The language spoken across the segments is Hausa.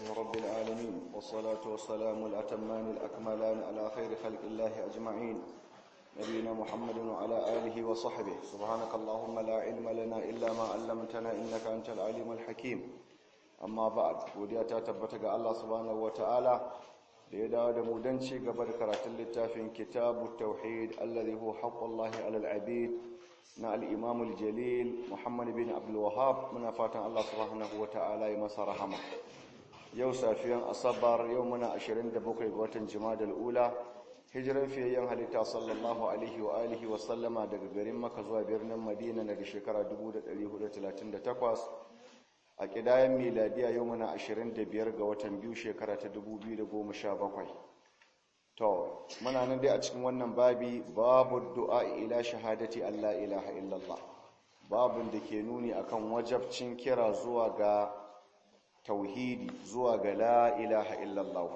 رب العالمين والصلاة والسلام الأتمان الأكملان على خير خلق الله أجمعين نبينا محمد وعلى آله وصحبه سبحانك اللهم لا علم لنا إلا ما علمتنا إنك أنت العليم الحكيم أما بعد وديا تتبتك الله سبحانه وتعالى ليدا دمودنشي قبل كرات اللتافين كتاب التوحيد الذي هو حق الله على العبيد na al'imamul jalil muhammad bin abdulwahab muna fatan Allah subhanahu wa ta'ala ya masa rahama yau safiyan asabar yau muna 27 ga watan jimadal ula hijiran fiyayyen halitta sallallahu alaihi wa alihi wa sallama daga garin maka zuwa birnin madina daga shekara 1438 a kidayen miladiya yau muna 25 ga watan biyu shekara ta 2017 To, muna nan dai a cikin wannan babi babu du'a ila shahadati Allah ilaha illallah. Babun da ke nuni akan wajabcin kira zuwa ga tauhidi zuwa ga la ilaha illallah.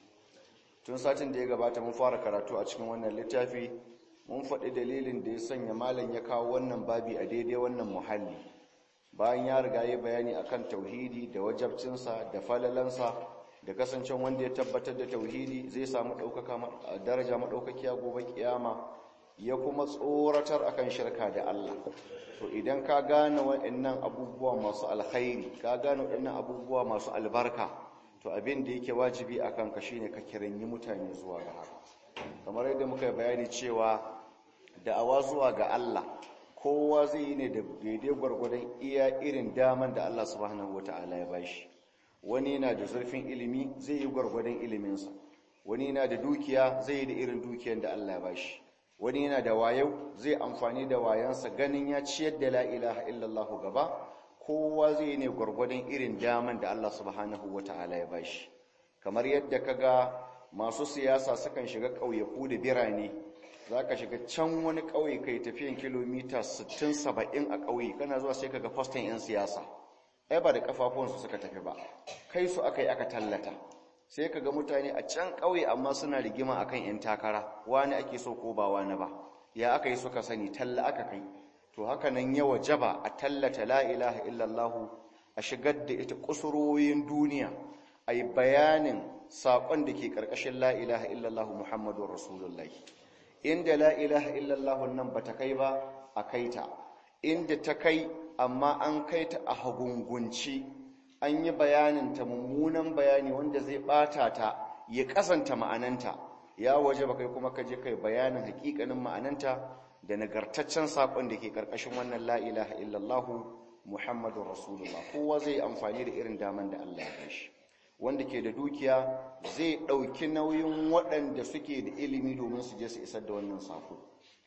Tun satin da ya gabata mun fara karatu a cikin wannan littafi, mun faɗi dalilin da ya sanya malam ya kawo wannan babi a daidai wannan muhalli. Bayan ya riga ya bayani akan tauhidi da wajabcinsa da falalansa da kasancen wanda ya tabbatar da tauhidi zai samu ɗaukaka daraja maɗaukakiya gobe kiyama ya kuma tsoratar akan shirka da Allah to idan ka gane waɗannan abubuwa masu alkhairi ka gane waɗannan abubuwa masu albarka to abin da yake wajibi akan ka shine ka kiranyi mutane zuwa ga haka kamar yadda muka bayani cewa da'awa zuwa ga Allah kowa zai yi ne da daidai gwargwadon iya irin daman da Allah subhanahu wataala ya bashi wani yana da zurfin ilimi zai yi gwargwadon iliminsa wani yana da dukiya zai yi da irin dukiyar da Allah ya bashi wani yana da wayau zai amfani da wayansa ganin ya ciyar da la ilaha illallah gaba kowa zai ne gwargwadon irin daman da Allah subhanahu wataala ya bashi kamar yadda kaga masu siyasa sukan shiga ƙauyaku da birane zaka shiga can wani ƙauye kai tafiyan kilomita 60 70 a ƙauye kana zuwa sai kaga faston 'yan siyasa ai ba da kafafuwansu suka tafi ba kai su aka yi aka tallata sai ka ga mutane a can ƙauye amma suna rigima akan 'yan takara wani ake so ko ba wani ba ya aka yi suka sani talla aka kai to haka nan yawa jaba a tallata la ilaha illallah a shigar da ita kusurorin duniya a yi bayanin saƙon da ke ƙarƙashin la ilaha illallah muhammadun rasulullahi inda la ilaha illallah nan ba ta kai ba a kaita inda ta kai amma an kai ta a hagungunci an yi bayaninta mummunan bayani wanda zai bata ta ya kasanta ma'ananta ya waje ba kai kuma kaje kai bayanin hakikanin ma'ananta da nagartaccen sakon da ke karkashin wannan la ilaha illallahu muhammadur rasulullah kowa zai amfani da irin daman da Allah ya bashi wanda ke da dukiya zai dauki nauyin waɗanda suke da ilimi domin su je su isar da wannan sako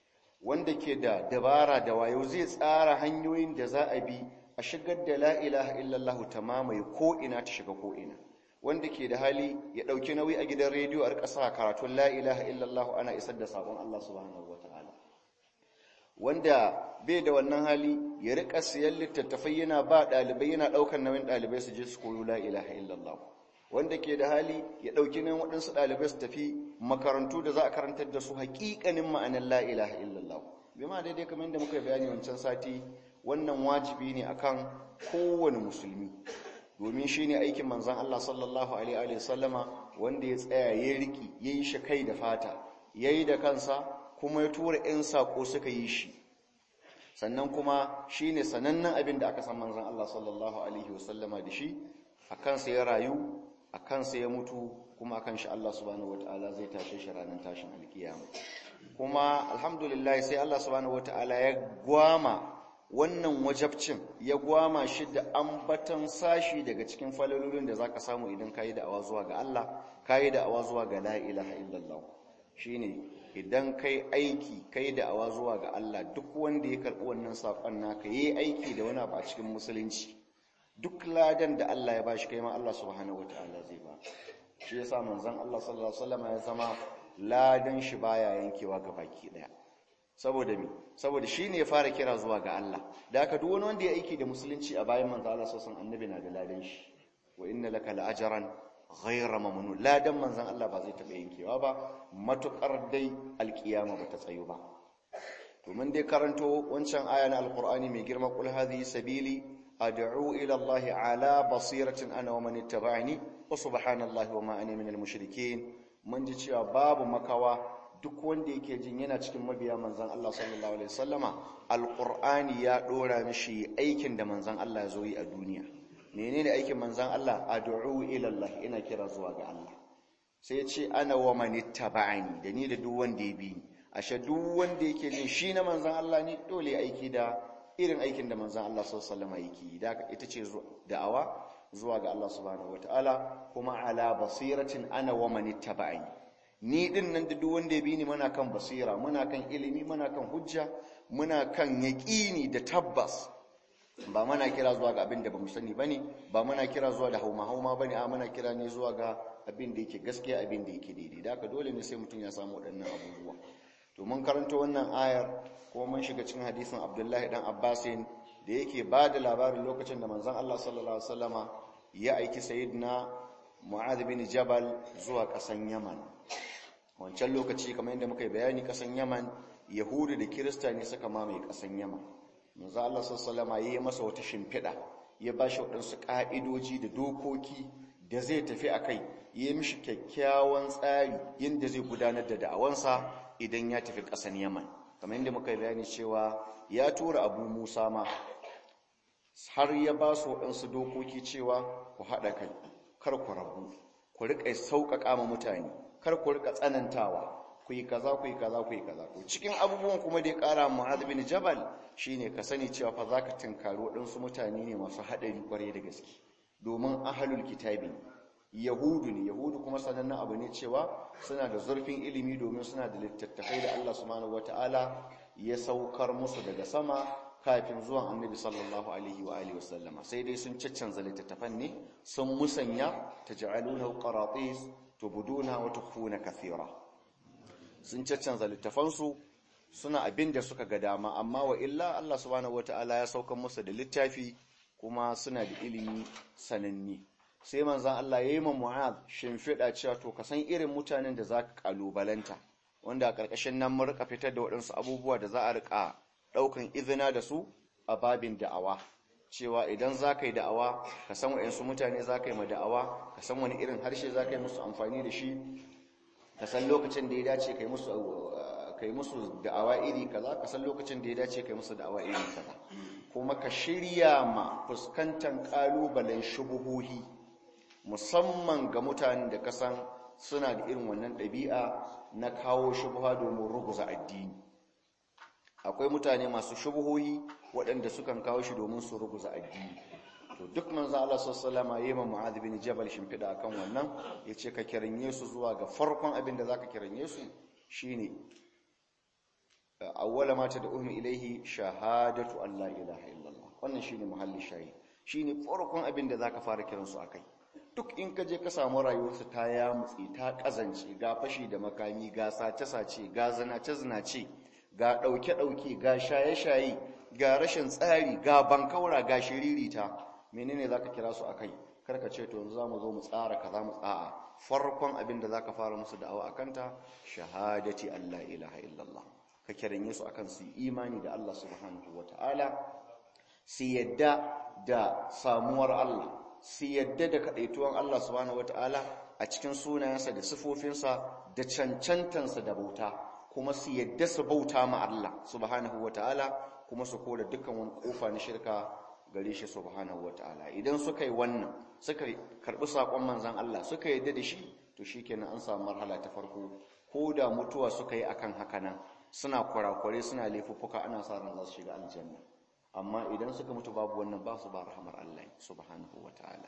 wanda ke da dabara da wayo zai tsara hanyoyin da za a bi a shigar da la ilaha illallah ta mamaye ko'ina ta shiga ko'ina wanda ke da hali ya ɗauki nauyi a gidan rediyo a ƙasa karatun la ilaha illallah ana isar da sabon Allah subhanahu wa ta'ala wanda bai da wannan hali ya riƙa siyan littattafai yana ba ɗalibai yana ɗaukar nauyin ɗalibai su je su koyo la ilaha illallah wanda ke da hali ya ɗauki nan waɗansu ɗalibai su tafi makarantu da za a karantar da su haƙiƙanin ma'anar la ilaha illallah bi ma daidai kamar yadda muka bayani wancan sati wannan wajibi ne akan kowane musulmi domin shi ne aikin manzan Allah sallallahu alaihi wa sallama wanda ya tsaya ya riki ya yi shi kai da fata ya yi da kansa kuma ya tura 'yan saƙo suka yi shi sannan kuma shi ne sanannen abin da aka san manzan Allah sallallahu alaihi wa sallama da shi a kansa ya rayu a kansa ya mutu kuma akan shi Allah subhanahu wataala zai tashe shi ranar tashin alkiyama kuma alhamdulillah sai Allah subhanahu wataala ya gwama wannan wajabcin ya gwama shi da ambatan sashi daga cikin falalolin da zaka samu idan kayi da awa zuwa ga Allah kayi da awa zuwa ga la ilaha illallah shine idan kai aiki kai da awa zuwa ga Allah duk wanda ya karbi wannan sakon naka yayi aiki da wani abu a cikin musulunci duk ladan da Allah ya bashi kai ma Allah subhanahu wataala zai ba shi yasa manzon Allah sallallahu alaihi wasallam ya zama ladan shi baya yankewa ga baki daya saboda mi saboda shine ya fara kira zuwa ga Allah da haka duk wani wanda ya aiki da musulunci a bayan manzon Allah sallallahu alaihi annabi na da ladan shi wa inna laka la'ajran ghayra mamnun ladan manzon Allah ba zai taba yankewa ba matukar dai alkiyama ba ta tsayo ba to mun dai karanto wancan aya na alqur'ani mai girma qul hadhihi sabili ad'u ila Allah ala basiratin ana wa man ittaba'ani wa subhanallahi wa ma ana minal mushrikeen mun ji cewa babu makawa duk wanda yake jin yana cikin mabiya manzon Allah sallallahu alaihi wasallama alqur'ani ya dora mishi aikin da manzon Allah ya zo yi a duniya menene aikin manzon Allah ad'u ila Allah ina kira zuwa ga Allah sai ya ce ana wa man ittaba'ani da ni da duk wanda ya bi ni ashe duk wanda yake jin shi na manzon Allah ne dole aiki da irin aikin da manzon Allah sallallahu alaihi wasallam yake da ita ce da'awa zuwa ga Allah subhanahu wataala kuma ala basiratin ana wa man ittaba'ani ni din nan da duk wanda ya bi ni muna kan basira muna kan ilimi muna kan hujja muna kan yaqini da tabbas ba muna kira zuwa ga abin da bamu sani bane ba muna kira zuwa da hauma hauma bane a muna kira ne zuwa ga abin da yake gaskiya abin da yake daidai da haka dole ne sai mutum ya samu waɗannan abubuwa to mun karanta wannan ayar kuma mun shiga cikin hadisin Abdullahi dan Abbasin da yake ba da labarin lokacin da manzon Allah sallallahu alaihi wasallama ya aiki sayyidina Mu'adh bin Jabal zuwa ƙasan Yaman wancan lokaci kamar yadda muka yi bayani ƙasan Yaman Yahudu da Kirista ne suka mamaye ƙasan Yaman manzon Allah sallallahu alaihi wasallama yayi masa wata shimfiɗa ya ba shi waɗansu ƙa'idoji da dokoki da zai tafi a kai ya mishi kyakkyawan tsari yadda zai gudanar da da'awansa idan ya tafi ƙasan Yaman kamar yadda muka yi bayani cewa ya tura abu Musa ma har ya ba su waɗansu dokoki cewa ku haɗa kai kar ku rabu ku riƙa sauƙaƙa ma mutane kar ku riƙa tsanantawa ku yi kaza ku yi kaza ku yi kaza ku cikin abubuwan kuma da ya ƙara Mu'adh bin Jabal shine ka sani cewa fa zaka tinkari waɗansu mutane ne masu haɗari ƙwarai da gaske domin ahlul kitabi yahudu ne yahudu kuma sanannen abu ne cewa suna da zurfin ilimi domin suna da littattafai da Allah subhanahu wataala ya saukar musu daga sama kafin zuwan annabi sallallahu alaihi wa alihi wasallama sai dai sun caccanza littattafan ne sun musanya taj'alunahu qaratis tubuduna wa tukhfuna kathira sun caccanza littafansu suna abin da suka ga dama amma wa illa Allah subhanahu wataala ya saukar musu da littafi kuma suna da ilimi sananni sai manzan Allah ya yi ma Mu'ad shimfiɗa cewa to ka san irin mutanen da za ka ƙalubalanta wanda a ƙarƙashin nan mun rika fitar da waɗansu abubuwa da za a rika ɗaukan izina da su a babin da'awa cewa idan za ka yi da'awa ka san waɗansu mutane za ka yi ma da'awa ka san wani irin harshe za ka yi musu amfani da shi ka san lokacin da ya dace ka yi musu ka yi musu da'awa iri kaza ka san lokacin da ya dace ka yi musu da'awa iri kaza kuma ka shirya ma fuskantar ƙalubalen shubuhuhi musamman ga mutanen da kasan suna da irin wannan ɗabi'a na kawo shubuha domin ruguza addini akwai mutane masu shubuhohi waɗanda sukan kawo shi domin su ruguza addini to duk manzo Allah sallallahu alaihi wasallam Mu'adh bin Jabal shimfida akan wannan yace ka kiranye su zuwa ga farkon abin da zaka kiranye su shine awwala ma tad'uhum ilayhi shahadatu an la ilaha illallah wannan shine muhalli shayi shine farkon abin da zaka fara kiransu akai duk in ka je ka samu rayuwarsu ta yamutse ta kazance ga fashi da makami ga sace-sace ga zinace-zinace ga ɗauke-ɗauke ga shaye-shaye ga rashin tsari ga bankaura ga shiririta menene za ka kira su a kai karka ce to yanzu za mu zo mu tsara ka za mu tsa'a farkon abin da za ka fara musu da'awa a kanta shahadati Allah ilaha illallah ka kiranye su akan su imani da Allah subhanahu wa ta'ala su yadda da samuwar Allah su yadda da kaɗaituwan Allah subhanahu wata'ala a cikin sunayensa da sifofinsa da cancantansa da bauta kuma su yadda su bauta ma Allah subhanahu wata'ala kuma su kora dukkan wani kofa na shirka gare shi subhanahu wata'ala idan suka yi wannan suka karɓi saƙon manzan Allah suka yadda da shi to shikenan an samu marhala ta farko ko da mutuwa suka yi akan haka nan suna kurakurai suna laifuffuka ana sa ran za su shiga aljanna amma idan suka mutu babu wannan ba su ba rahamar Allah subhanahu wataala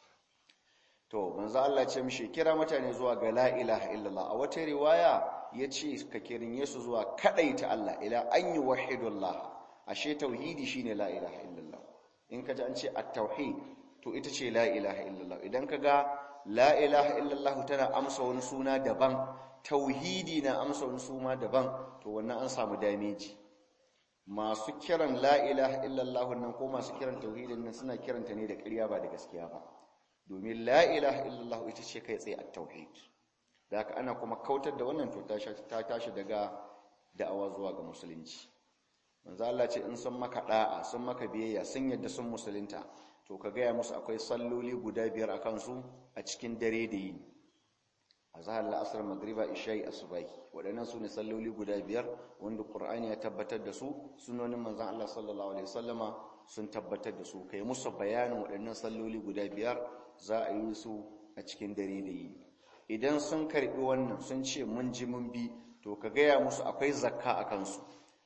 to manzo Allah ce mishi kira mutane zuwa ga la ilaha illallah a wata riwaya yace ka kirinye su zuwa kadaita Allah ila an yuwahhidullah ashe tauhidi shine la ilaha illallah in kaji an ce at-tauhid to ita ce la ilaha illallah idan kaga la ilaha illallah tana amsa wani suna daban tauhidi na amsa wani suna daban to wannan an samu dameji masu kiran la ilaha illallah nan ko masu kiran tauhidin nan suna kiranta ne da ƙarya ba da gaskiya ba domin la ilaha illallah ita ce kai tsaye at-tauhid da haka ana kuma kautar da wannan to ta tashi daga da'awa zuwa ga musulunci manzo Allah ce in sun maka da'a sun maka biyayya sun yadda sun musulunta to ka gaya musu akwai salloli guda biyar a kansu a cikin dare da yini azhar la'asar magriba isha'i asubahi waɗannan su ne salloli guda biyar wanda qur'ani ya tabbatar da su sunonin manzon Allah sallallahu alaihi wasallama sun tabbatar da su kai musu bayanin waɗannan salloli guda biyar za a yi su a cikin dare da yini idan sun karbi wannan sun ce mun ji mun bi to ka gaya musu akwai zakka a kansu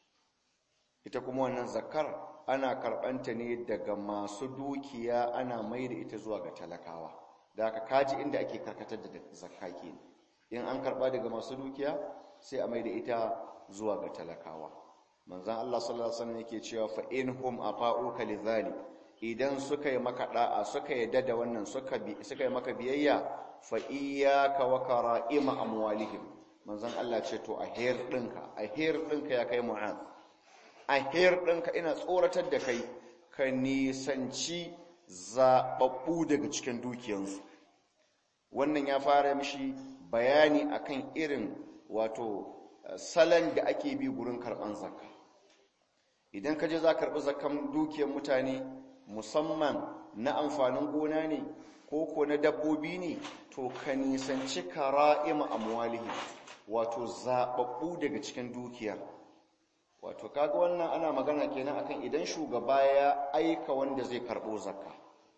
ita kuma wannan zakkar ana karɓanta ne daga masu dukiya ana mai da ita zuwa ga talakawa da aka kaji inda ake karkatar da zakka ke in an karɓa daga masu dukiya sai a mai da ita zuwa ga talakawa manzan Allah sallallahu alaihi wasallam yake cewa fa inhum afa'uka lidhalik idan suka yi maka da'a suka yadda da wannan suka bi suka yi maka biyayya fa iyyaka wa kara'ima amwalihim manzan Allah ce to a her dinka a her dinka ya kai mu'az a her ɗinka ina tsoratar da kai ka nisanci zaɓaɓɓu daga cikin dukiyansu wannan ya fara mishi bayani akan irin wato salon da ake bi gurin karɓan zakka idan ka je za karɓi zakkan dukiyar mutane musamman na amfanin gona ne ko ko na dabbobi ne to ka nisanci kara'ima amwalihi wato zaɓaɓɓu daga cikin dukiyar wato kaga wannan ana magana kenan akan idan shugaba ya aika wanda zai karbo zakka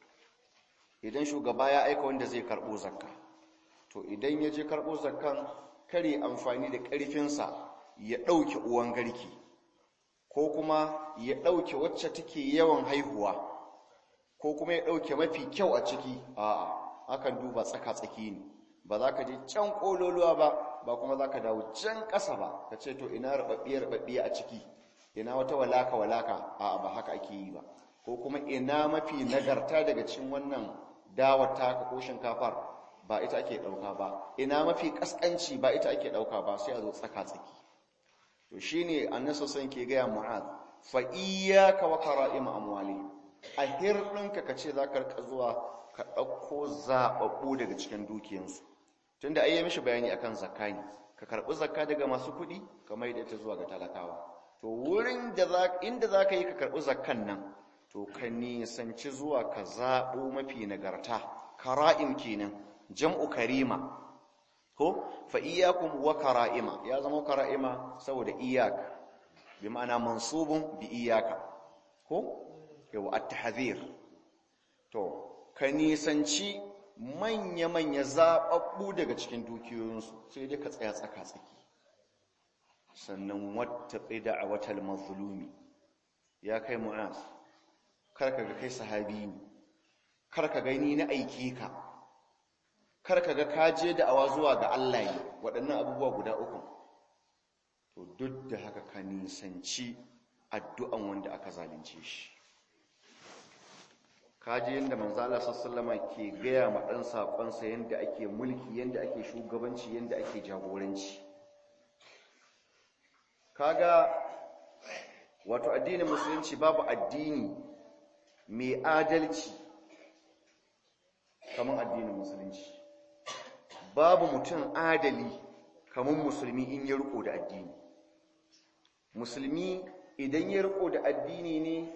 idan shugaba ya aika wanda zai karbo zakka to idan ya je karbo zakkan kare amfani da ƙarfinsa ya ɗauke uwan garki ko kuma ya ɗauke wacce take yawan haihuwa ko kuma ya ɗauke mafi kyau a ciki a'a akan duba tsaka-tsaki ne ba za ka je can ƙololuwa ba ba kuma za ka dawo can ƙasa ba ka ce to ina rababbiya a ciki ina wata walaka-walaka a ba haka ake yi ba ko kuma ina mafi nagarta daga cikin wannan dawar taka ko shinkafar ba ita ake ɗauka ba ina mafi ƙasƙanci ba ita ake ɗauka ba sai a zo tsaka-tsaki to shi ne annasa son ke gaya mu'ad fa iyaka wa kara'ima amwali a hirɗinka ka ce za ka rika zuwa ka ɗauko zaɓaɓɓu daga cikin dukiyansu tunda ai ya mishi bayani akan zakka ne ka karbi zakka daga masu kuɗi kamar yadda ta zuwa ga talakawa to wurin da za inda zaka yi ka karbi zakkan nan to ka nisanci zuwa ka zabo mafi nagarta kara'im kenan jam'u karima ko fa iyyakum wa kara'ima ya zama kara'ima saboda iyyak bi ma'ana mansubun bi iyyaka ko yawa at-tahdhir to ka nisanci manya-manya zaɓaɓɓu daga cikin dukiyoyinsu sai dai ka tsaya tsaka-tsaki sannan wata tsida a watan mazulumi ya kai mu'az karka ga kai sahabi ne karka gani na aiki ka karka ga kaje da awa zuwa ga Allah ne waɗannan abubuwa guda uku to duk da haka ka nisanci addu'an wanda aka zalunce shi kaji yadda manzala sassallama ke gaya ma ɗan saƙonsa yadda ake mulki yadda ake shugabanci yadda ake jagoranci kaga wato addinin musulunci babu addini mai adalci kamar addinin musulunci babu mutum adali kamar musulmi in ya riko da addini musulmi idan ya riko da addini ne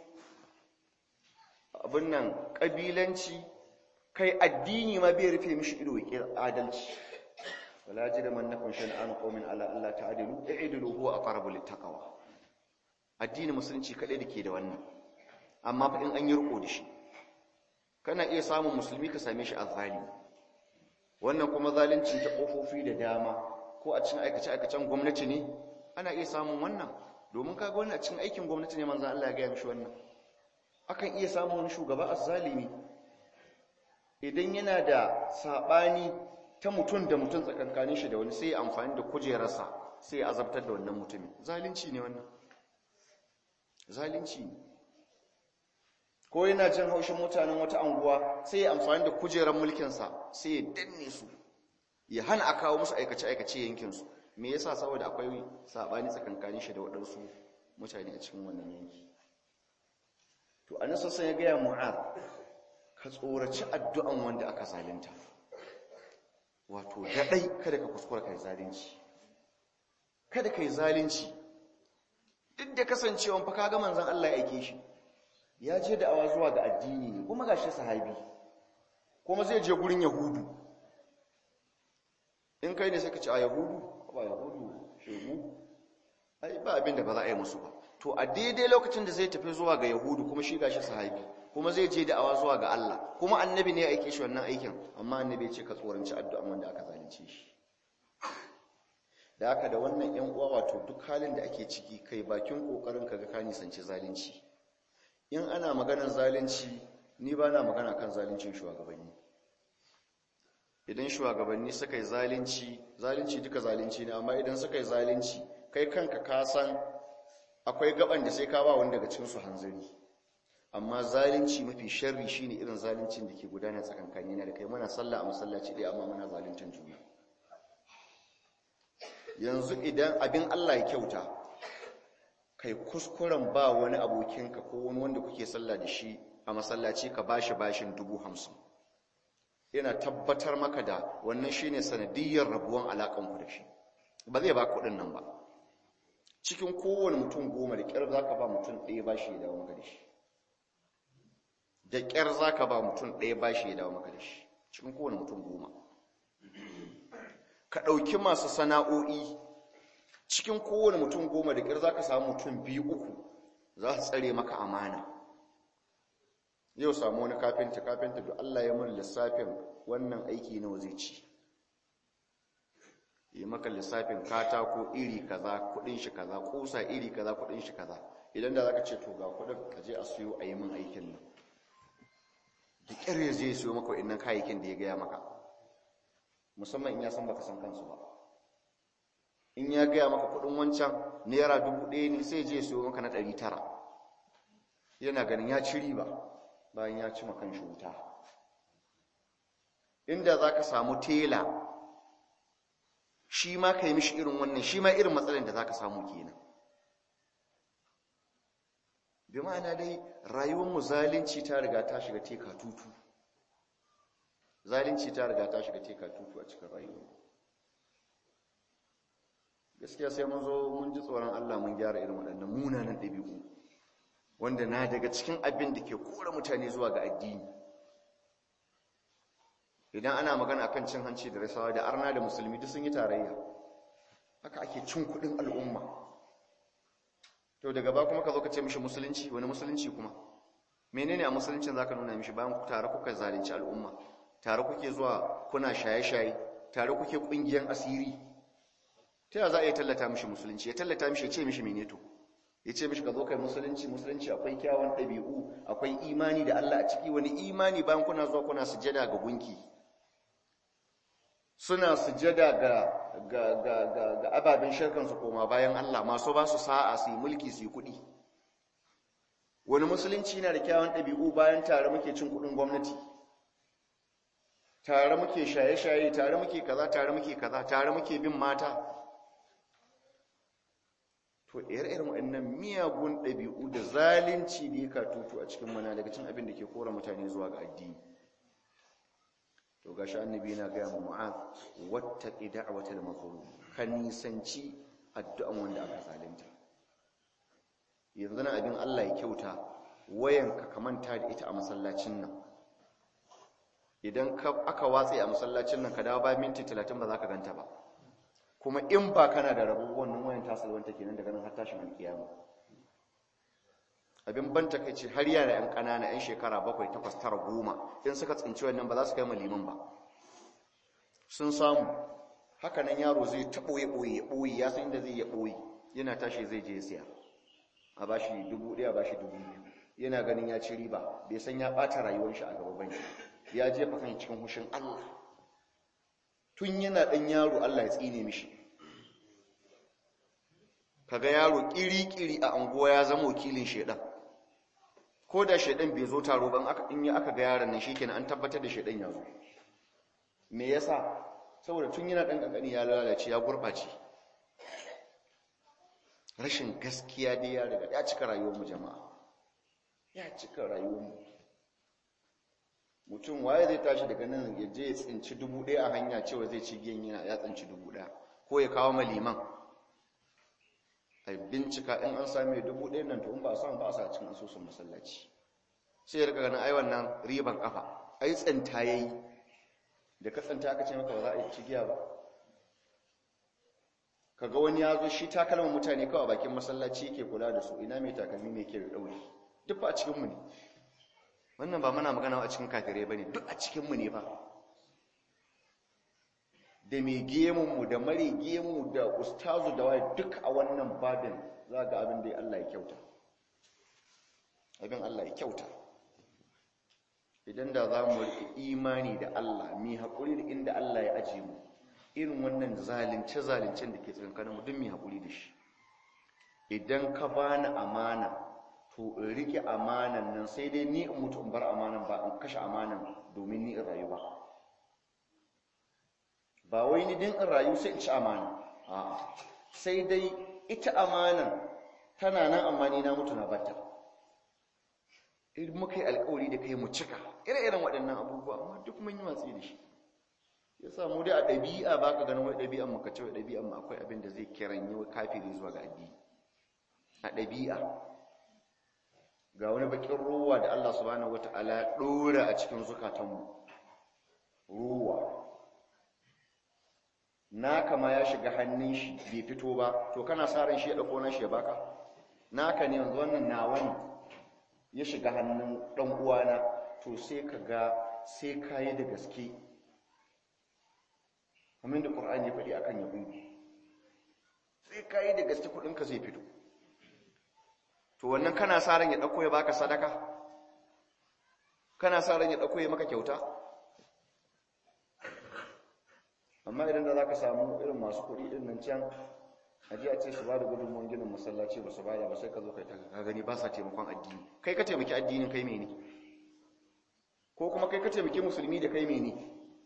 abin nan ƙabilanci kai addini ma bai rufe mishi ido ya adalci wala ji da mannakon shan'an qaumin ala Allah ta'dilu i'dilu huwa aqrabu littaqwa addini musulunci kadai dake da wannan amma fa in an yi riko da shi kana iya samun musulmi ka same shi azzalimi wannan kuma zalincin ta kofofi da dama ko a cikin aikace aikacen gwamnati ne ana iya samun wannan domin kaga wannan a cikin aikin gwamnati ne manzon Allah ya ga mishi wannan akan iya samun wani shugaba azzalimi idan yana da sabani ta mutum da mutum tsakankanin shi da wani sai amfani da kujerarsa sai ya azabtar da wannan mutumin zalunci ne wannan zalunci ne ko yana jin haushin mutanen wata anguwa sai ya amfani da kujerar mulkinsa sai ya danne su ya hana a kawo musu aikace-aikace yankinsu me yasa saboda akwai sabani tsakankanin shi da waɗansu mutane a cikin wannan yanki to a nasa sai ya gaya mu'ad ka tsoraci addu'an wanda aka zalunta wato daɗai kada ka kuskura kai zalunci kada kai zalunci duk da kasancewa fa kaga manzon Allah ya aike shi ya je da awa zuwa ga addini ne kuma gashi sahabi kuma zai je gurin yahudu in kai ne sai ka ce a yahudu ba yahudu shegu ai ba abin da ba za a yi musu ba to a daidai lokacin da zai tafi zuwa ga yahudu kuma shi gashi sahabi kuma zai je da awa zuwa ga Allah kuma annabi ne ya aike shi wannan aikin amma annabi ya ce ka tsoranci addu'an wanda aka zalunce shi da haka da wannan yan uwa wato duk halin da ake ciki kai bakin kokarin ka ga ka nisanci zalunci in ana maganar zalunci ni ba na magana kan zaluncin shugabanni idan shugabanni suka yi zalunci zalunci duka zalunci ne amma idan suka yi zalunci kai kanka ka san akwai gaban da sai ka ba wani daga cikin su hanzari amma zalunci mafi sharri shine irin zaluncin da ke gudana tsakankani na da kai muna sallah a masallaci ɗaya amma muna zaluntar juna yanzu idan abin Allah ya kyauta kai kuskuren ba wani abokinka ko wani wanda kuke sallah da shi a masallaci ka bashi bashin dubu hamsin yana tabbatar maka da wannan shine sanadiyyar rabuwan alaƙanku da shi ba zai ba kuɗin nan ba cikin kowane mutum goma da ƙyar za ka ba mutum ɗaya bashi ya dawo maka da shi da ƙyar za ka ba mutum ɗaya bashi ya dawo maka da shi cikin kowane mutum goma ka ɗauki masu sana'o'i cikin kowane mutum goma da ƙir za ka samu mutum biyu uku za su tsare maka amana yau samu wani kafinta kafinta da Allah ya mun lissafin wannan aiki nawa zai ci yi maka lissafin katako iri kaza kudin shi kaza kusa iri kaza kudin shi kaza idan da zaka ce to ga kudin ka je a siyo a yi min aikin nan da ƙyar ya zai siyo maka wa'annan kayayyakin da ya gaya maka musamman in ya san baka san kansu ba in ya gaya maka kudin wancan naira dubu ɗaya ne sai je siyo maka na ɗari tara yana ganin ya ci riba bayan ya ci makan shi wuta inda za ka samu tela shi ma ka yi mishi irin wannan shi ma irin matsalin da za ka samu kenan bi ma'ana dai rayuwar zalunci ta riga ta shiga teka tutu zalunci ta riga ta shiga teka tutu a cikin rayuwa gaskiya sai mun zo mun ji tsoron Allah mun gyara irin waɗannan munanan ɗabi'u wanda na daga cikin abin da ke kora mutane zuwa ga addini idan ana magana akan cin hanci da rasawa da arna da musulmi duk sun yi tarayya haka ake cin kuɗin al'umma to daga ba kuma ka zo ka ce mishi musulunci wani musulunci kuma menene a musuluncin zaka nuna mishi bayan tare kuka zalunci al'umma tare kuke zuwa kuna shaye-shaye tare kuke kungiyan asiri ta yaya za a iya tallata mishi musulunci ya tallata mishi ya ce mishi mene to ya ce mishi ka zo kai musulunci musulunci akwai kyawun ɗabi'u akwai imani da Allah a ciki wani imani bayan kuna zuwa kuna sujada ga gunki suna sujada ga ga ga ga, ga ababen shirkan su koma bayan Allah masu ba su sa'a su yi mulki su yi kuɗi wani musulunci na da kyawun ɗabi'u bayan tare muke cin kuɗin gwamnati tare muke shaye-shaye tare muke kaza tare muke kaza tare muke bin mata to ire-iren waɗannan miyagun ɗabi'u da zalunci da ya katutu a cikin mana daga cin abin da ke kora mutane zuwa ga addini to ga shi annabi na gaya mu mu'az wattaqi da'watal mazlum ka nisanci addu'an wanda aka zalunta yanzu na abin Allah ya kyauta wayanka ka manta da ita a masallacin nan idan aka watse a masallacin nan ka dawo ba minti 30 ba za ka ganta ba kuma in ba kana da rabo wannan wayan tasalwanta kenan daga nan har tashin alkiyama abin ban takeici har yara yan kanana yan shekara 7 8 9 10 in suka tsinci wannan ba za su kai maliman ba sun samu haka nan yaro zai ta boye boye boye ya san inda zai ya boye yana tashi zai je siya a bashi 1000 a bashi 2000 yana ganin ya ci riba bai san ya bata rayuwar shi a gaba bane ya jefa kan cikin hushin Allah tun yana ɗan yaro Allah ya tsine mishi kaga yaro ƙiri-ƙiri a anguwa ya zama wakilin shaidan ko da shaidan bai zo taro ban aka in aka ga yaron nan shikenan an tabbatar da shaidan ya zo me yasa saboda tun yana ɗan ƙanƙani ya lalace ya gurɓace rashin gaskiya dai ya riga ya cika rayuwar mu jama'a ya cika rayuwar mu mutum waye zai tashi daga nan ya je ya tsinci dubu ɗaya a hanya cewa zai ci giyan yana ya tsinci dubu ɗaya ko ya kawo maliman a bincika in an same dubu ɗaya nan to in ba a samu ba a sa cikin asusun masallaci sai ya rika ganin ai wannan riban kafa ai tsanta yayi da ka tsanta aka ce maka ba za a yi cigiya ba kaga wani ya zo shi takalman mutane kawai a bakin masallaci yake kula da su ina mai takalmi mai ke da ɗauri duk ba a cikinmu ne wannan ba mana magana a cikin kafirai ba ne duk a cikinmu ne ba da mai gemunmu da mare gemu da ustazu da waye duk a wannan babin za ga abin da Allah ya kyauta abin Allah ya kyauta idan da za mu riƙe imani da Allah mai haƙuri da inda Allah ya ajiye mu irin wannan zalunce-zalincen da ke tsakankanin mu duk mai haƙuri da shi idan ka bani amana to in rike amanan nan sai dai ni in mutu in bar amanan ba in kashe amanan domin ni in rayu ba ba wai ni din in rayu sai in ci amana a'a sai dai ita amanan tana nan amma ni na mutu na batta in muka yi alkawari da kai mu cika ire-iren waɗannan abubuwa amma duk mun yi watsi da shi ya samu dai a ɗabi'a ba ka ganin wai ɗabi'an mu ka ce wai ɗabi'an mu akwai abin da zai kiran yi kafiri zuwa ga addini a ɗabi'a ga wani bakin ruwa da Allah subhanahu wata'ala ya ɗora a cikin zukatanmu ruwa naka ma ya shiga hannun shi bai fito ba to kana sa ran shi ya ɗauko nan shi ya baka naka ne yanzu wannan nawa ne ya shiga hannun ɗan uwana to sai ka ga sai ka yi da gaske kamar da ƙur'ani ya faɗi akan yahudu sai ka yi da gaske kuɗinka zai fito to wannan kana sa ran ya dauko ya baka sadaka kana sa ran ya dauko ya maka kyauta amma idan da zaka samu irin masu kuɗi din nan can aje a ce su bada gudunmuwan ginin masallaci ba su bada ba sai ka zo kai ta ka gani ba sa taimakon addini kai ka taimaki addinin kai mene ko kuma kai ka taimaki musulmi da kai mene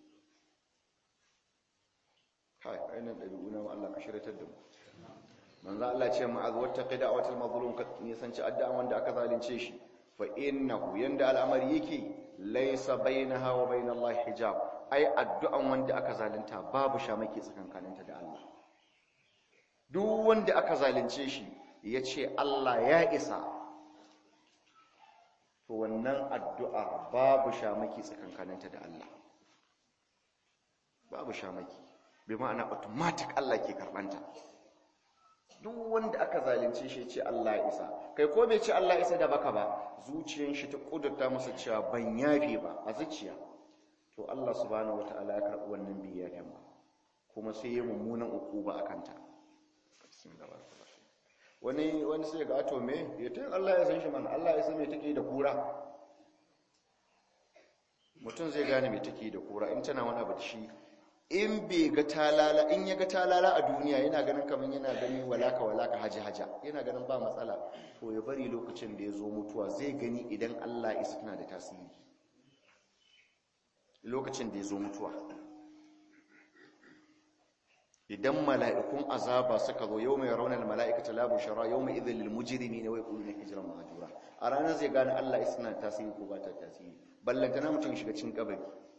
kai ainihin ɗabi'u na Allah ka shiratar da mu manzo Allah ce ma'az wattaqi da'watal mazlum ka nisanci addu'an wanda aka zalunce shi fa innahu yanda al'amari yake laysa bainaha wa bainallahi hijab ai addu'an wanda aka zalunta babu shamaki tsakankaninta da Allah duk wanda aka zalunce shi yace Allah ya isa to wannan addu'a babu shamaki tsakankaninta da Allah babu shamaki bi ma'ana automatic Allah ke karbanta duk wanda aka zalunce shi ce Allah ya isa kai ko bai ce Allah ya isa da baka ba zuciyar shi ta kudurta masa cewa ban yafe ba a zuciya to Allah subhanahu wataala ya karbi wannan biyayen ba kuma sai ya mummunan ukuba akan ta wani wani sai ga ato me ya tayin Allah ya san shi man Allah ya san me take da kura mutum zai gane me take da kura in tana wani abu da shi in bai ga talala in ya ga talala a duniya yana ganin kamar yana gani walaka walaka haji haja yana ganin ba matsala to ya bari lokacin da ya zo mutuwa zai gani idan Allah isa tana da tasiri lokacin da ya zo mutuwa idan mala'ikun azaba suka zo yau mai raunar mala'ikata labu shara yau mai izin lilmujirimi ne wai kulu na hijiran mahajura a ranar zai gane Allah isa tana da tasiri ko ba ta tasiri ballantana mutum shiga cin kabari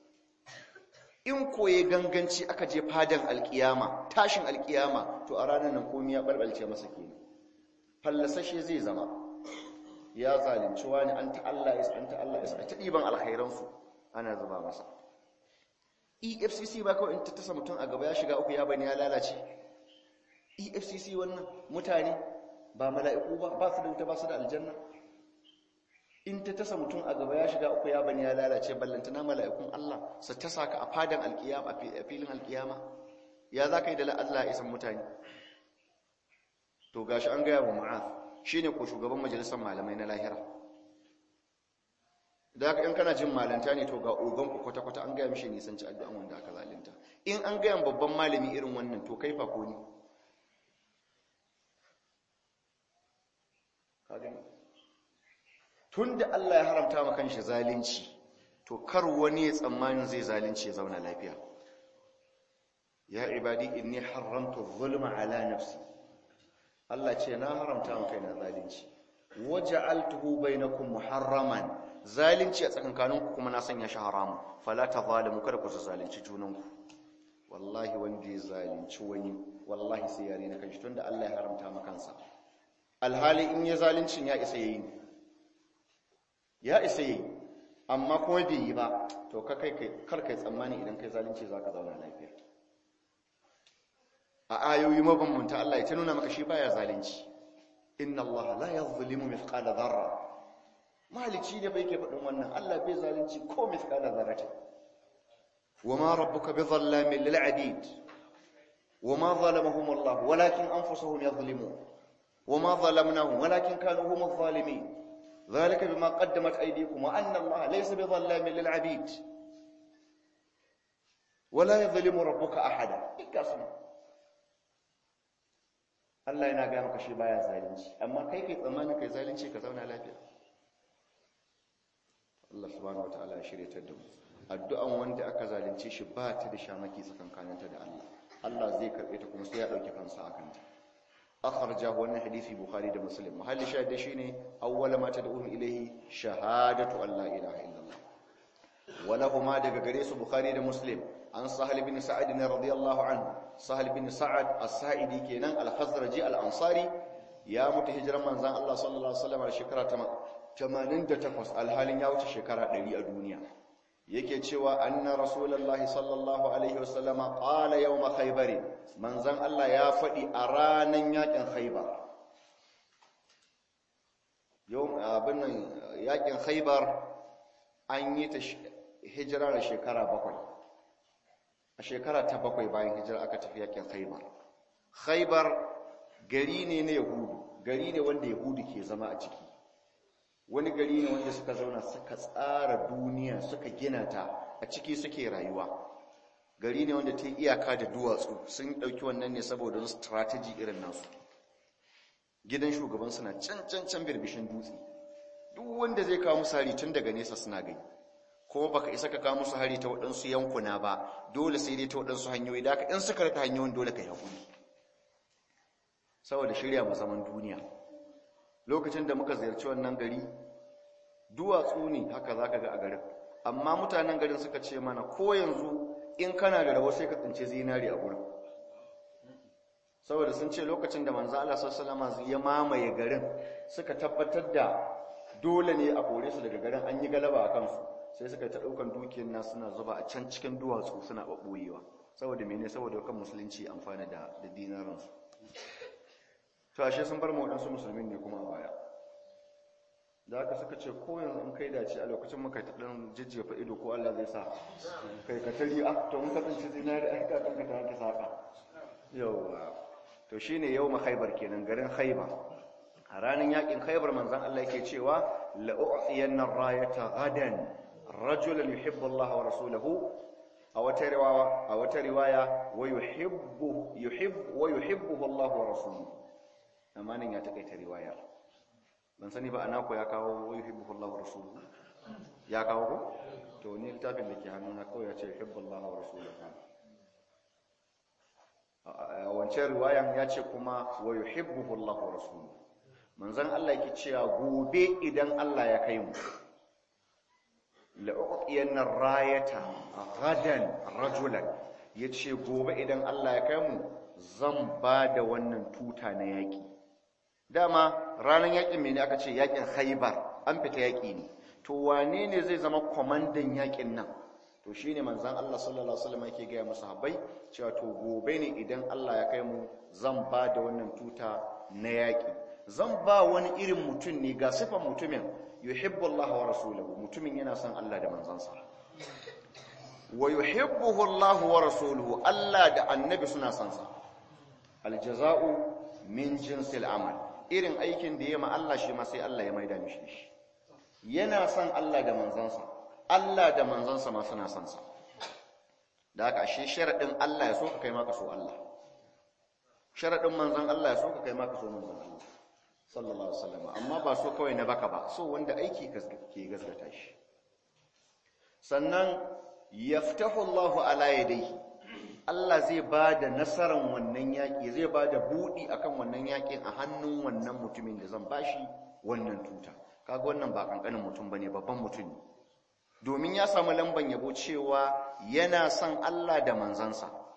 in koye ganganci aka je fadan alkiyama tashin alkiyama to a ranar nan komai ya balbalce masa kenan fallasashe zai zama ya zalunci wani an ta Allah ya an ta Allah ya ta diban alkhairan su ana zuba masa EFCC ba kawai in ta tasa mutum a gaba ya shiga uku ya bani ya lalace EFCC wannan mutane ba mala'iku ba ba su da wuta ba su da aljanna in ta tasa mutum a gaba ya shiga uku ya bani ya lalace ballantana mala'ikun Allah su tasa ka a fadan alkiyama a filin alkiyama ya za ka yi da Allah isan mutane to gashi an gaya wa ma'az shi ne ko shugaban majalisar malamai na lahira da haka in kana jin malanta ne to ga ogon ku kwata-kwata an gaya mishi nisanci addu'an wanda aka zalunta in an gaya babban malami irin wannan to kai fa ko ni ka gani tun da Allah ya haramta ma kanshi zalunci to kar wani ya tsammanin zai zalunci ya zauna lafiya ya ibadi inni haramtu zulma ala nafsi Allah ce na haramta ma kaina zalunci waja'altuhu bainakum muharraman zalunci a tsakankaninku kuma na sanya shi haramu fala tazalimu kada ku zalunci junanku wallahi wanda ya zalunci wani wallahi sai yare na kanshi tunda Allah ya haramta maka kansa alhali in ya zaluncin ya isa yayi ya isa yayi amma kuma bai yi ba to ka kai kar kai tsammani idan kai zalunci zaka zauna lafiya a ayoyi mabambanta Allah ya ta nuna maka shi baya zalunci inna Allah la yadhlimu mithqala dharra malici ne bai ke faɗin wannan Allah bai zalunci ko mithqala dharrati wama rabbuka bidhallamin lil abid wama zalamahum Allah walakin anfusuhum yadhlimun wama zalamnahum walakin kanu hum adh-dhalimin ذلك بما قدمت أيديكم وأن الله ليس بظلام للعبيد ولا يظلم ربك أحدا إكاسم Allah yana gaya maka shi baya zalunci amma kai kai tsammanin kai zalunci ka zauna lafiya Allah subhanahu wataala ya shirye ta da mu addu'an wanda aka zalunce shi ba ta da shamaki tsakankaninta da Allah Allah zai karbe ta kuma sai ya dauki kansa akan ta akhrajahu wannan hadisi bukhari da muslim mahalli shahida shine awwala ma tad'u ilayhi shahadatu an la ilaha illallah walahuma daga gare su bukhari da muslim an sahal bin sa'ad radiyallahu anhu sahal bin sa'ad as-sa'idi kenan al-khazraji al-ansari ya mutu hijiran manzon Allah sallallahu alaihi wasallam a shekara 88 alhalin ya wuce shekara 100 a duniya yake cewa anna rasulullahi sallallahu alaihi wasallam qala yawm khaybar manzon Allah ya fadi a ranan yakin khaybar yau abin nan yakin khaybar an yi ta hijira da shekara bakwai a shekara ta bakwai bayan hijira aka tafi yakin khaibar khaibar gari ne na yahudu gari ne wanda yahudu ke zama a ciki wani gari ne wanda suka zauna suka tsara duniya suka gina ta a ciki suke rayuwa gari ne wanda ta yi iyaka da duwatsu sun ɗauki wannan ne saboda wani strategy irin nasu gidan shugaban suna can can can birbishin dutse duk wanda zai kawo musu hari tun daga nesa suna gani kuma baka isa ka kawo musu hari ta waɗansu yankuna ba dole sai dai ta waɗansu hanyoyi da in suka rika hanyoyin dole ka haƙuri saboda shirya mu zaman duniya lokacin da muka ziyarci wannan gari duwatsu ne haka za ka ga a garin amma mutanen garin suka ce mana ko yanzu in kana da rabo sai ka tsince zinari a gurin saboda sun ce lokacin da manzo Allah sallallahu alaihi ya mamaye garin suka tabbatar da dole ne a kore su daga garin an yi galaba a kansu sai suka ta daukan dukiyar na suna zuba a can cikin duwatsu suna babboyewa saboda mene saboda kan musulunci amfana da da dinaran su to ashe sun bar mu wadansu musulmin ne kuma a baya da haka suka ce ko yanzu in kai dace a lokacin muka ta dan jijjefa ido ko Allah zai sa kai ka tari ah to mun kasance zinari ai ka kanka ta ta saka yawa to shine yawma khaybar kenan garin khaybar a ranar yakin khaybar manzon Allah yake cewa la u'tiyanna rayata gadan rajulan yuhibbu Allah wa rasuluhu a wata riwaya a wata riwaya wa yuhibbu yuhibbu wa yuhibbuhu Allah wa rasuluhu amma nan ya takaita riwaya ban sani ba ana ko ya kawo wa yuhibbuhu Allah wa rasuluhu ya kawo ko to ni littafin da ke hannuna kawai ya ce yuhibbu Allah wa rasuluhu a wancan riwayan ya ce kuma wa yuhibbuhu Allah wa rasuluhu manzon Allah yake cewa gobe idan Allah ya kai mu la uqiyanna rayata gadan rajulan yace gobe idan Allah ya kai mu zan ba da wannan tuta na yaki dama ranar yakin mene aka ce yakin Khaibar an fita yaki ne to wane ne zai zama kwamandan yakin nan to shi ne manzan Allah sallallahu Alaihi wasallam yake gaya masu habai cewa to gobe ne idan Allah ya kai mu zan ba da wannan tuta na yaƙi zan ba wani irin mutum ne ga sifan mutumin yuhibbu Allah wa rasuluhu mutumin yana son Allah da manzansa wa yuhibbuhu Allah wa rasuluhu Allah da annabi suna son sa aljaza'u min jinsil amal irin aikin da ya ma Allah shi ma sai Allah ya maida mishi shi yana son Allah da manzansa Allah da manzansa ma suna son sa da haka shi sharadin Allah ya so ka kai maka so Allah sharadin manzan Allah ya so ka kai maka so manzan Allah sallallahu alaihi wasallam amma ba so kawai na baka ba so wanda aiki ke gaskata shi sannan yaftahu Allahu ala yadayhi Allah zai ba da nasarar wannan yaƙi zai ba da buɗi akan wannan yaƙin a hannun wannan mutumin da zan bashi wannan tuta kaga wannan ba kankanin mutum bane babban mutum ne domin ya samu lamban yabo cewa yana son Allah da manzansa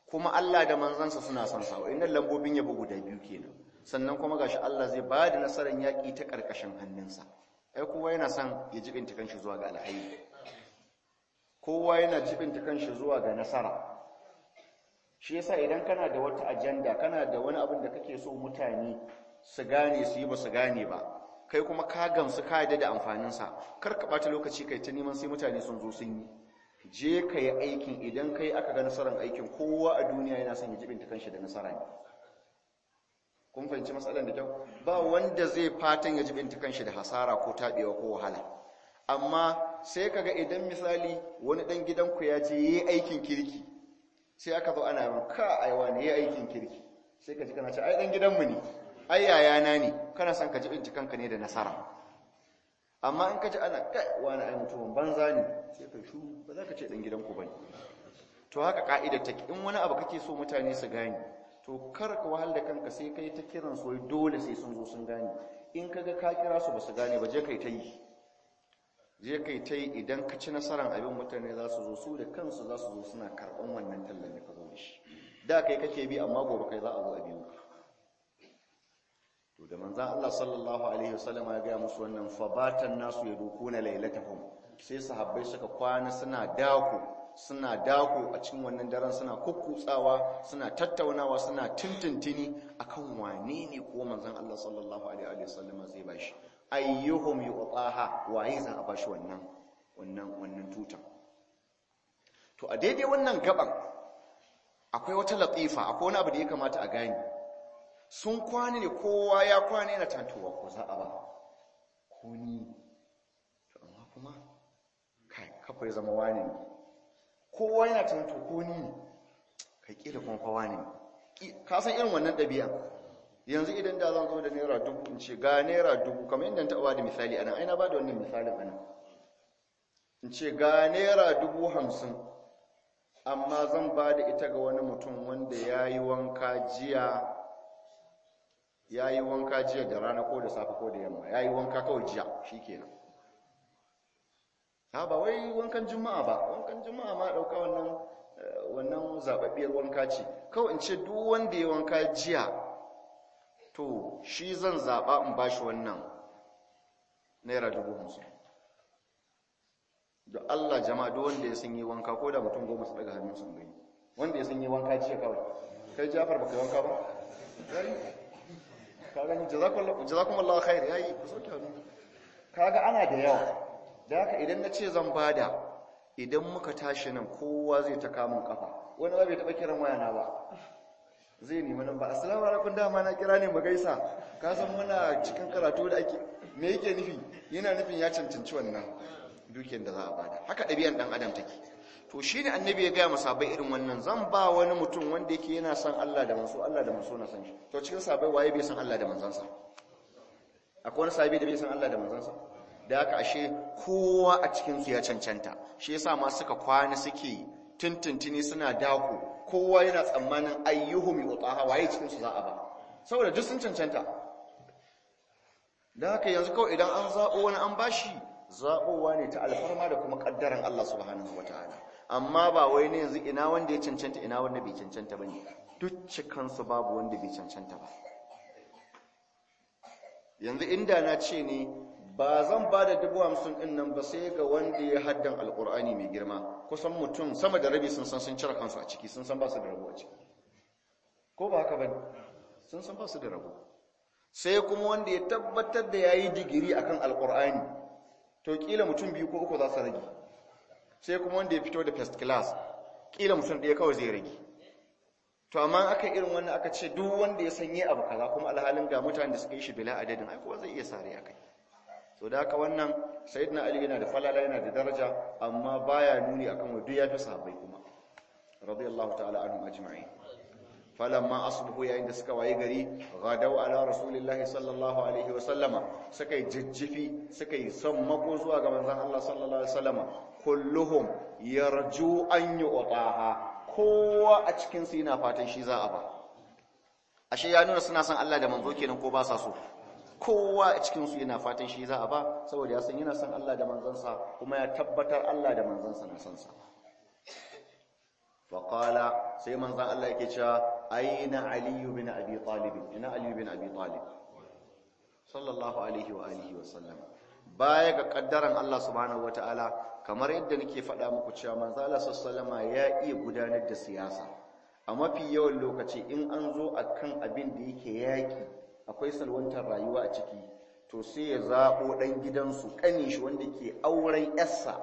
kuma Allah da manzansa suna son sa wa'annan lambobin yabo guda biyu kenan sannan kuma gashi Allah zai ba da nasarar yaƙi ta ƙarƙashin hannunsa ai kowa yana son ya jibinta kanshi zuwa ga alhairi kowa yana jibinta kanshi zuwa ga nasara shi yasa idan kana da wata ajanda kana da wani abin da kake so mutane su gane su yi ba su gane ba kai kuma ka gamsu ka yadda da amfaninsa kar ka ɓata lokaci kai ta neman sai mutane sun zo sun yi je ka yi aikin idan kai aka ga nasarar aikin kowa a duniya yana son ya jibinta kanshi da nasara ne kun fahimci matsalar da kyau ba wanda zai fatan ya jibinta kanshi da hasara ko taɓewa ko wahala amma sai kaga idan misali wani ɗan gidanku ya ce yi aikin kirki sai aka zo ana yin ka aiwa ne yi aikin kirki sai ka ji kana ce ai ɗan gidanmu ne ai yayana ne kana son ka jibinta kanka ne da nasara amma in ka ji ana kai wani ai mutumin banza ne sai ka shu ba za ka ce ɗan gidanku ba ne to haka ka'idar take in wani abu kake so mutane su gane to kar ka wahal da kanka sai kai ta kiran su dole sai sun zo sun gane in kaga ka kira su ba su gane ba je kai ta yi je kai ta yi idan ka ci nasarar abin mutane za su zo su da kansu za su zo suna karɓan wannan tallan da ka zo da shi da kai kake bi amma gobe kai za a zo a biyu to da manzan Allah sallallahu alaihi wasallam ya gaya musu wannan fabatan nasu ya dukuna lailatahum sai sahabbai suka kwana suna dako suna dako a cikin wannan daren suna kukkutsawa suna tattaunawa suna tintintini akan wane ne ko manzon Allah sallallahu alaihi wasallam zai bashi ayyuhum yu'taha waye za a bashi wannan wannan wannan tutan to a daidai wannan gaban akwai wata latifa akwai wani abu da ya kamata a gane sun kwana ne kowa ya kwana yana tantowa ko za a ba ko ni to amma kuma kai kafa ya zama wani ne kowa yana tanto ko ni kai kila kuma fa wani ne ka san irin wannan ɗabi'a yanzu idan da zan zo da naira dubu in ce ga naira dubu kamar yadda ta da misali anan ai na ba da wannan misalin anan in ce ga naira dubu hamsin amma zan ba da ita ga wani mutum wanda ya yi wanka jiya ya yi wanka jiya da rana ko da safe ko da yamma ya yi wanka kawai jiya shi kenan ha ba wai wankan juma'a ba wankan juma'a ma ɗauka wannan wannan zababbiyar wanka ce kawai in ce duk wanda ya wanka jiya to shi zan zaɓa in ba shi wannan naira dubu hamsin da Allah jama'a duk wanda ya sun yi wanka ko da mutum goma su daga hannun sun gani wanda ya sun yi wanka jiya kawai kai jafar baka yi wanka ba ka gani jazakumullahu khair yayi ku sauke hannu kaga ana da yawa da haka idan na ce zan bada idan muka tashi nan kowa zai ta kamun kafa wani ba bai taba kiran wayana ba zai nemi nan ba assalamu alaikum dama na kira ne mu gaisa ka san muna cikin karatu da ake me yake nufi yana nufin ya cancanci wannan dukiyar da za a bada haka ɗabi'an ɗan adam take to shi ne annabi ya gaya masabai irin wannan zan ba wani mutum wanda yake yana son Allah da manso Allah da manso na san shi to cikin sabai waye bai san Allah da manzansa akwai wani sahabi da bai san Allah da manzansa da haka ashe kowa a cikin su ya cancanta shi yasa ma suka kwana suke tuntuntuni suna dako kowa yana tsammanin ayyuhum yutaha waye cikin su za a ba saboda duk sun cancanta da haka yanzu kawai idan an zaɓo wani an bashi zaɓowa ne ta alfarma da kuma ƙaddaran Allah subhanahu wataala amma ba wai ne yanzu ina wanda ya cancanta ina wanda bai cancanta ba ne duk cikansu babu wanda bai cancanta ba yanzu inda na ce ne ba zan ba da dubu hamsin ɗin nan ba sai ga wanda ya haddan alƙur'ani mai girma kusan mutum sama da rabi sun san sun cire kansu a ciki sun san ba su da rabo a ciki ko ba haka ba sun san ba su da rabo sai kuma wanda ya tabbatar da ya yi digiri akan alƙur'ani to kila mutum biyu ko uku za su rage sai kuma wanda ya fito da first class kila mutum ɗaya kawai zai rage to amma aka irin wannan aka ce duk wanda ya sanye abu kaza kuma alhalin ga mutanen da suka yi shi bila adadin ai kowa zai iya sare a kai so da haka wannan sayyidina ali yana da falala yana da daraja amma baya nuni akan wa duk ya fi sahabbai kuma radiyallahu ta'ala anhum ajma'in falamma asbahu yayin da suka waye gari gadau ala rasulillahi sallallahu alaihi wa sallama suka yi jijjifi suka yi sammako zuwa ga manzon Allah sallallahu alaihi wa sallama kulluhum yarju an yu'taha kowa a cikin su yana fatan shi za a ba ashe ya nuna suna son Allah da manzo kenan ko ba sa so kowa a cikin su yana fatan shi za a ba saboda ya san yana son Allah da manzansa kuma ya tabbatar Allah da manzansa na son sa faƙala sai manzan Allah yake cewa aina aliyu bin abi talib ina aliyu bin abi talib sallallahu alaihi wa alihi wa sallam baya ga kaddaran Allah subhanahu wataala kamar yadda nake faɗa muku cewa manzo Allah sallallahu ya iya gudanar da siyasa a mafi yawan lokaci in an zo akan abin da yake yaki akwai salwantar rayuwa a ciki to sai ya zabo dan gidansu kanin shi wanda ke auren yarsa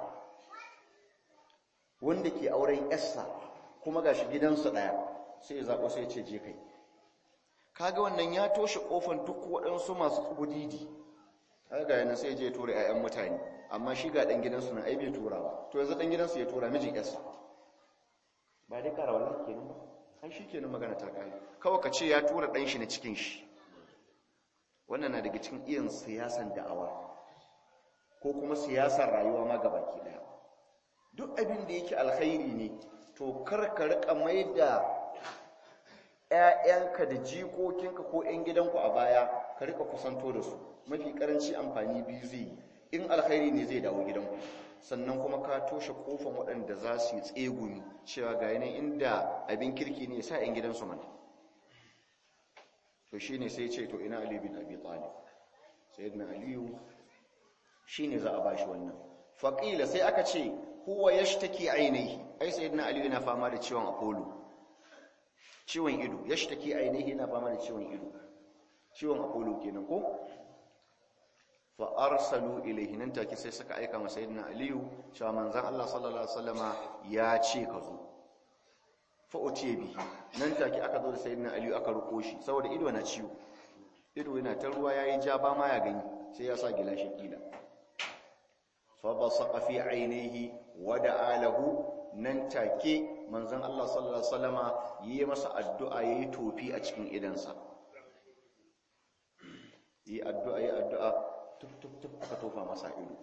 wanda ke auren yarsa kuma gashi gidansu daya sai ya zabo sai ya ce je kai kaga wannan ya toshe kofan duk waɗansu masu kubudidi kaga yana sai je tura ƴaƴan mutane amma shi ga dan gidansu nan ai bai tura ba to yanzu dan gidansu ya tura mijin yarsa ba dai kara wallahi kenan ba ai shikenan magana ta kai kawai ka ce ya tura dan shi na cikin shi wannan na daga cikin iyan siyasan da'awa ko kuma siyasar rayuwa ma gabaki daya duk abin da yake alkhairi ne to kar ka rika mai da ‘ya'yanka da jikokinka ko ‘yan gidanku a baya ka rika kusanto da su mafi karanci amfani biyu zai yi in alkhairi ne zai dawo gidanku sannan kuma ka toshe kofan waɗanda za su yi tsegumi cewa ga yanayin inda abin kirki ne sa ‘yan gidansu mana to shi ne sai ce to ina aliyu bin abi talib sai na aliyu shi ne za a ba shi wannan faƙila sai aka ce huwa ya shi take ainihi ai sai na aliyu yana fama da ciwon apollo ciwon ido ya shi take ainihi yana fama da ciwon ido ciwon apollo kenan ko fa arsalu ilayhi nan take sai suka aika masa sayyidina aliyu cewa manzon Allah sallallahu alaihi wasallama ya ce ka zo fa utiye bihi nan take aka zo da sayyidina aliyu aka ruko shi saboda ido na ciwo ido yana ta ruwa yayi ja ba ma ya gani sai ya sa gilashi kila fa basaqa fi ainihi wa da'a lahu nan take manzon Allah sallallahu alaihi wasallama yi masa addu'a yayi tofi a cikin idansa yi addu'a yi addu'a tuk tuk tuk aka tofa masa ido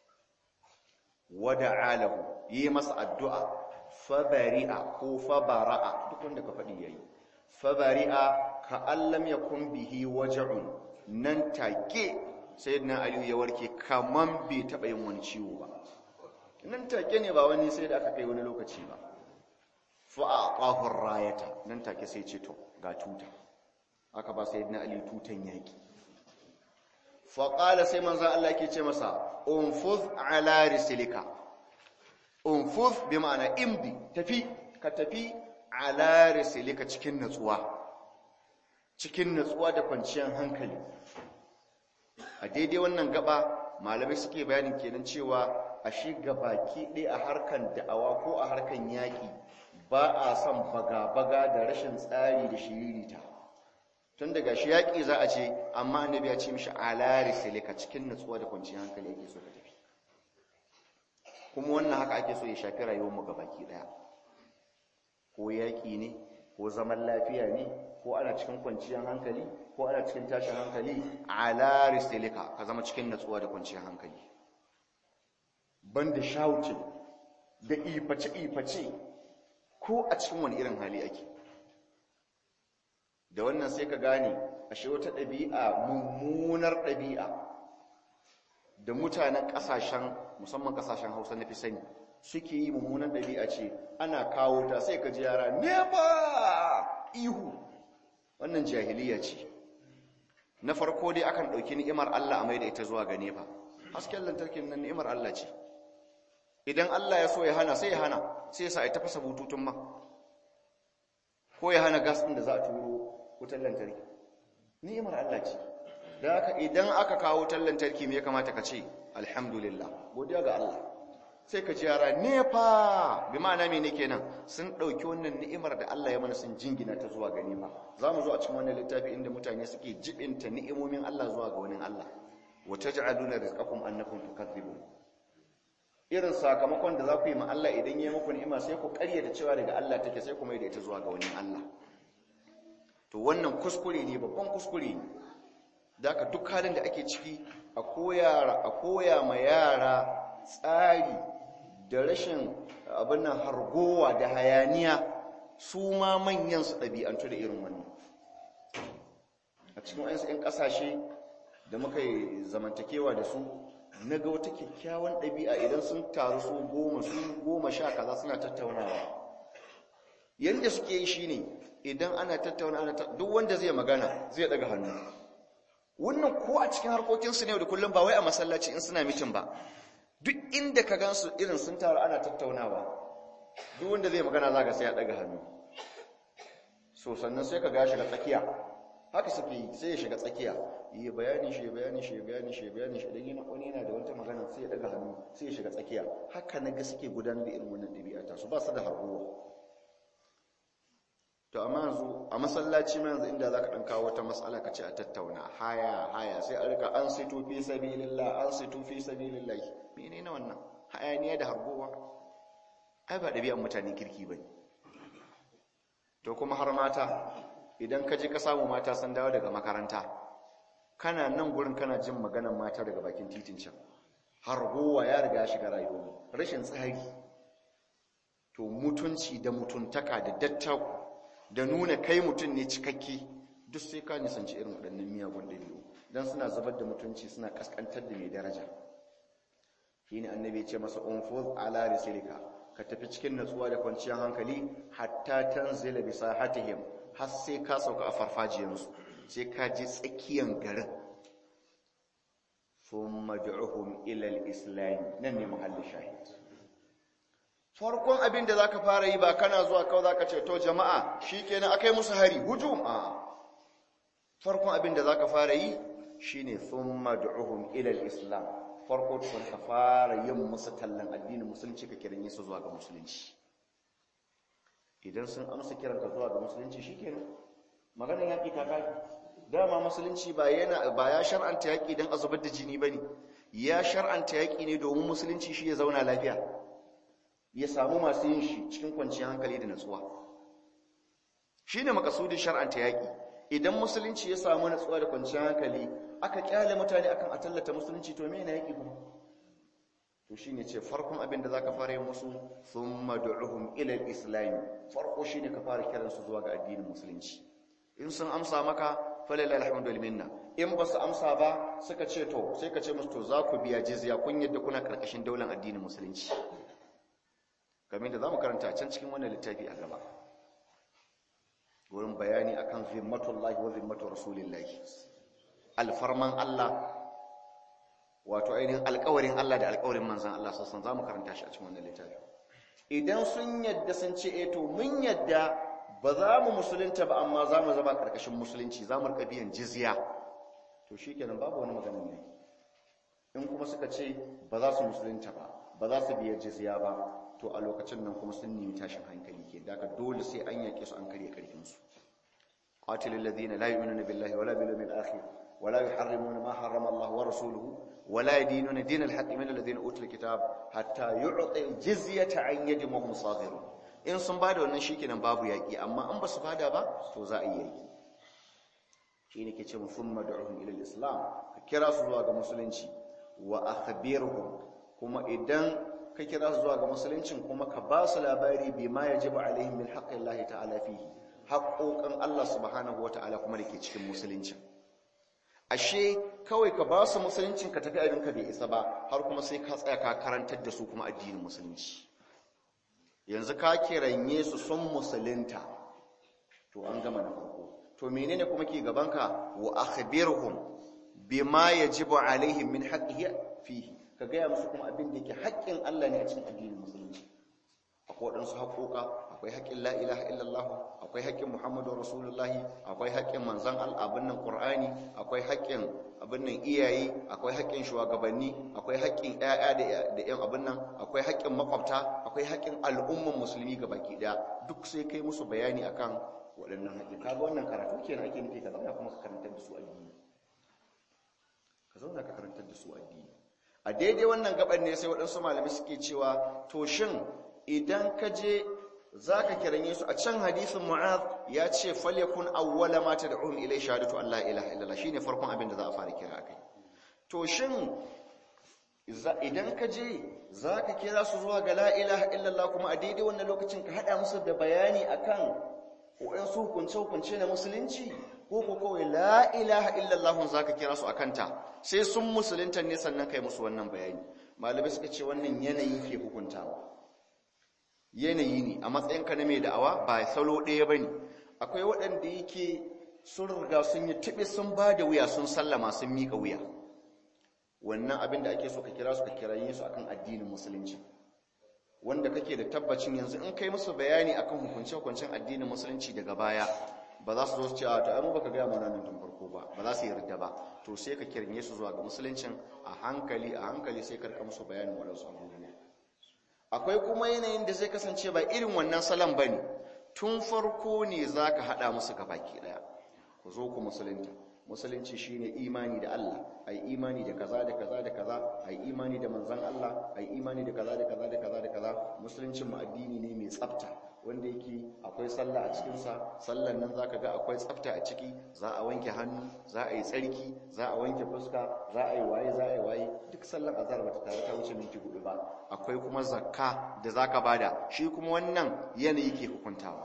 wada alahu yi masa addu'a fabari'a ko fabara'a duk wanda ka faɗi yayi fabari'a ka allam yakun bihi waj'un nan take sayyidina ali ya warke kaman bai taba yin wani ciwo ba nan take ne ba wani sai da aka kai wani lokaci ba fa aqahu rayata nan take sai ce to ga tuta aka ba sayyidina ali tutan yaki faƙala sai manzan Allah ke ce masa unfuz ala risilika unfuz bi ma'ana imdi tafi ka tafi ala risilika cikin natsuwa cikin natsuwa da kwanciyar hankali a daidai wannan gaba malamai suke bayanin kenan cewa a shi baki ɗaya a harkan da'awa ko a harkan yaƙi ba a son baga-baga da rashin tsari da shiririta tun daga shi yaƙi za a ce amma annabi ya ce mishi alari silika cikin nutsuwa da kwanciyar hankali yake so ka tafi kuma wannan haka ake so ya shafi rayuwar mu gabaki daya ko yaƙi ne ko zaman lafiya ne ko ana cikin kwanciyar hankali ko ana cikin tashin hankali alari silika ka zama cikin nutsuwa da kwanciyar hankali banda shouting da iface-iface ko a cikin wani irin hali ake da wannan sai ka gane ashe wata ɗabi'a mummunar ɗabi'a da mutanen ƙasashen musamman ƙasashen hausa na fi sani suke yi mummunar ɗabi'a ce ana kawo ta sai ka ji yara nefa ihu wannan jahiliya ce na farko dai akan ɗauki ni'imar Allah a mai da ita zuwa ga nefa hasken lantarkin nan ni'imar Allah ce idan Allah ya so ya hana sai ya hana sai ya sa a tafasa bututun ma ko ya hana gas ɗin da za a turo wutar lantarki ni'imar Allah ce da haka idan aka kawo wutar lantarki me ya kamata ka ce alhamdulillah godiya ga Allah sai ka ji yara nefa bi ma'ana me ne kenan sun dauki wannan ni'imar da Allah ya mana sun jingina ta zuwa ga ni'ima zamu zo a cikin wannan littafi inda mutane suke jibinta ni'imomin Allah zuwa ga wani Allah wa taj'aluna rizqakum annakum tukadzibun irin sakamakon da za ku yi ma Allah idan ya yi muku ni'ima sai ku ƙaryata cewa daga Allah take sai ku mai da ita zuwa ga wani Allah to wannan kuskure ne babban kuskure ne da ka duk halin da ake ciki a koya a koya ma yara tsari da rashin abin nan hargowa da hayaniya su ma manyan su ɗabi'antu da irin wannan a cikin wayansu 'yan ƙasashe da muka yi zamantakewa da su na ga wata kyakkyawan ɗabi'a idan sun taru su goma su goma sha kaza suna tattaunawa yanda suke yi shine idan ana tattauna ana duk wanda zai magana zai daga hannu wannan ko a cikin harkokinsu ne da kullum ba wai a masallaci in suna mitin ba duk inda ka gansu irin sun taru ana tattaunawa duk wanda zai magana za ka sai ya daga hannu so sannan sai ka ga shiga tsakiya haka suke yi sai ya shiga tsakiya yi bayani shi bayani shi bayani shi bayani shi idan yana wani yana da wata magana sai ya daga hannu sai ya shiga tsakiya haka na ga suke gudanar da irin wannan ɗabi'a ta su ba su da harbuwa to amma yanzu a masallaci ma yanzu inda zaka dan kawo wata mas'ala ka ce a tattauna haya haya sai a rika an situ fi sabilillah an situ fi sabilillah menene wannan hayaniya da harbowa ai ba dabi'an mutanen kirki bane to kuma har mata idan ka je ka samu mata sun dawo daga makaranta kana nan gurin kana jin maganar mata daga bakin titin can harbowa ya riga shiga rayuwa rashin tsari to mutunci da mutuntaka da dattaku da nuna kai mutum ne cikakke duk sai ka nisanci irin waɗannan miyagun ɗabi'u don suna zubar da mutunci suna ƙasƙantar da mai daraja shi ne annabi ya ce masa unfuz ala risilika ka tafi cikin natsuwa da kwanciyar hankali hatta tanzila bi sahatihim har sai ka sauka a farfajiyarsu sai ka je tsakiyar garin thumma du'uhum ila al-islam nan ne mahallin shahid farkon abin da za ka fara yi ba kana zuwa kawai za ka ce to jama'a shi kenan aka yi musu hari hujum a farkon abin da za ka fara yi shi ne sun madu'uhun ilal islam farko sun ka fara yin musu tallan addinin musulunci ka kiran su zuwa ga musulunci idan sun amsa kiran ka zuwa ga musulunci shi kenan maganin yaƙi ta kafi dama musulunci ba ya shar'anta yaƙi don a zubar da jini ba ne ya shar'anta yaƙi ne domin musulunci shi ya zauna lafiya ya samu masu yin shi cikin kwanciyar hankali da natsuwa shi ne makasudin shar'anta yaƙi idan musulunci ya samu natsuwa da kwanciyar hankali aka kyale mutane akan a tallata musulunci to mena yaƙi kuma to shi ne ce farkon abin da za ka fara yin musu sun madu'uhum ilal islami farko shi ne ka fara kiransu zuwa ga addinin musulunci in sun amsa maka falala alhamdul minna in ba su amsa ba suka ce to sai ka ce musu to za ku biya jizya kun yadda kuna karkashin daular addinin musulunci kamar da za mu karanta a can cikin wannan littafi a gaba wurin bayani akan zimmatullahi wa zimmatu rasulillahi alfarman Allah wato ainihin alƙawarin Allah da alƙawarin manzan Allah sassan za mu karanta shi a cikin wannan littafi idan sun yadda sun ce eh to mun yadda ba za mu musulunta ba amma za mu zama ƙarƙashin musulunci za mu rika biyan jizya to shikenan babu wani maganin ne in kuma suka ce ba za su musulunta ba ba za su biya jizya ba to a lokacin nan kuma sun nemi tashin hankali ke daga dole sai an yake su an karye karfinsu qatilul ladina la yu'minuna billahi wala bil yawmil akhir wala yuharrimuna ma harrama Allah wa rasuluhu wala yadinuna dinal haqqi min alladhina utul kitab hatta yu'ti jizyata an yadin wa hum saghirun in sun bada wannan shikenan babu yaki amma an ba su bada ba to za a yi yaki shine ke ce mu thumma du'uhum ila islam ka kira su zuwa ga musulunci wa akhbirhum kuma idan ka kira su zuwa ga musuluncin kuma ka ba su labari bi ma ya jiba alaihim min haƙƙin Allah ta'ala fihi haƙoƙin Allah subhanahu wata'ala kuma da ke cikin musuluncin ashe kawai ka ba su musuluncin ka tafi abin ka bai isa ba har kuma sai ka tsaya ka karantar da su kuma addinin musulunci yanzu ka kiranye su sun musulunta to an gama na farko to menene kuma ke gabanka wa akhbirhum bima yajibu alaihim min haqqihi fihi ka gaya musu kuma abin da yake haƙƙin Allah ne a cikin addinin musulunci akwai waɗansu haƙoƙa akwai haƙƙin la ilaha illallah akwai haƙƙin muhammadu rasulullahi akwai haƙƙin manzan abin nan ƙur'ani akwai haƙƙin abin nan iyaye akwai haƙƙin shugabanni akwai haƙƙin ƴaƴa da ƴan abin nan akwai haƙƙin makwabta akwai haƙƙin al'umman musulmi ga baki ɗaya duk sai kai musu bayani akan waɗannan haƙƙin kaga wannan karatu kenan ake nufi ka zauna kuma ka karantar da su addini ka zauna ka karantar da su addini a daidai wannan gaban ne sai waɗansu malami suke cewa to shin idan ka je za ka kiranye su a can hadisin mu'az ya ce falyakun awwala ma tad'uhum ilay shahadatu an la ilaha illallah shine farkon abin da za a fara kira akai to shin idan ka je za ka kira su zuwa ga la ilaha illallah kuma a daidai wannan lokacin ka hada musu da bayani akan waɗansu hukunce-hukunce na musulunci ko ko kawai la ilaha illallah za ka kira su a kanta sai sun musulunta ne sannan kai musu wannan bayani malamai suka ce wannan yanayi ke hukuntawa yanayi ne a matsayinka na mai da'awa ba salo ɗaya ba ne akwai waɗanda yake sun riga sun yi tiɓi sun ba da wuya sun sallama sun miƙa wuya wannan abin da ake so ka kira su ka kiraye su akan addinin musulunci wanda kake da tabbacin yanzu in kai musu bayani akan hukunce-hukuncen addinin musulunci daga baya ba za su zo su ce a to ai mu baka gaya mana nan tun farko ba ba za su yarda ba to sai ka kiranye su zuwa ga musuluncin a hankali a hankali sai ka rika musu bayanin waɗansu abubuwa akwai kuma yanayin da zai kasance ba irin wannan salon bane tun farko ne zaka hada musu gabaki daya ku zo ku musulunta musulunci shine imani da Allah ai imani da kaza da kaza da kaza ai imani da manzon Allah ai imani da kaza da kaza da kaza da kaza musuluncin mu addini ne mai tsafta wanda yake akwai sallah a cikin sa sallan nan zaka ga akwai tsafta a ciki za a wanke hannu za a yi tsarki za a wanke fuska za a yi waye za a yi waye duk sallan azhar bata tare ta wuce minti hudu ba akwai kuma zakka da zaka bada shi kuma wannan yanayi ke hukuntawa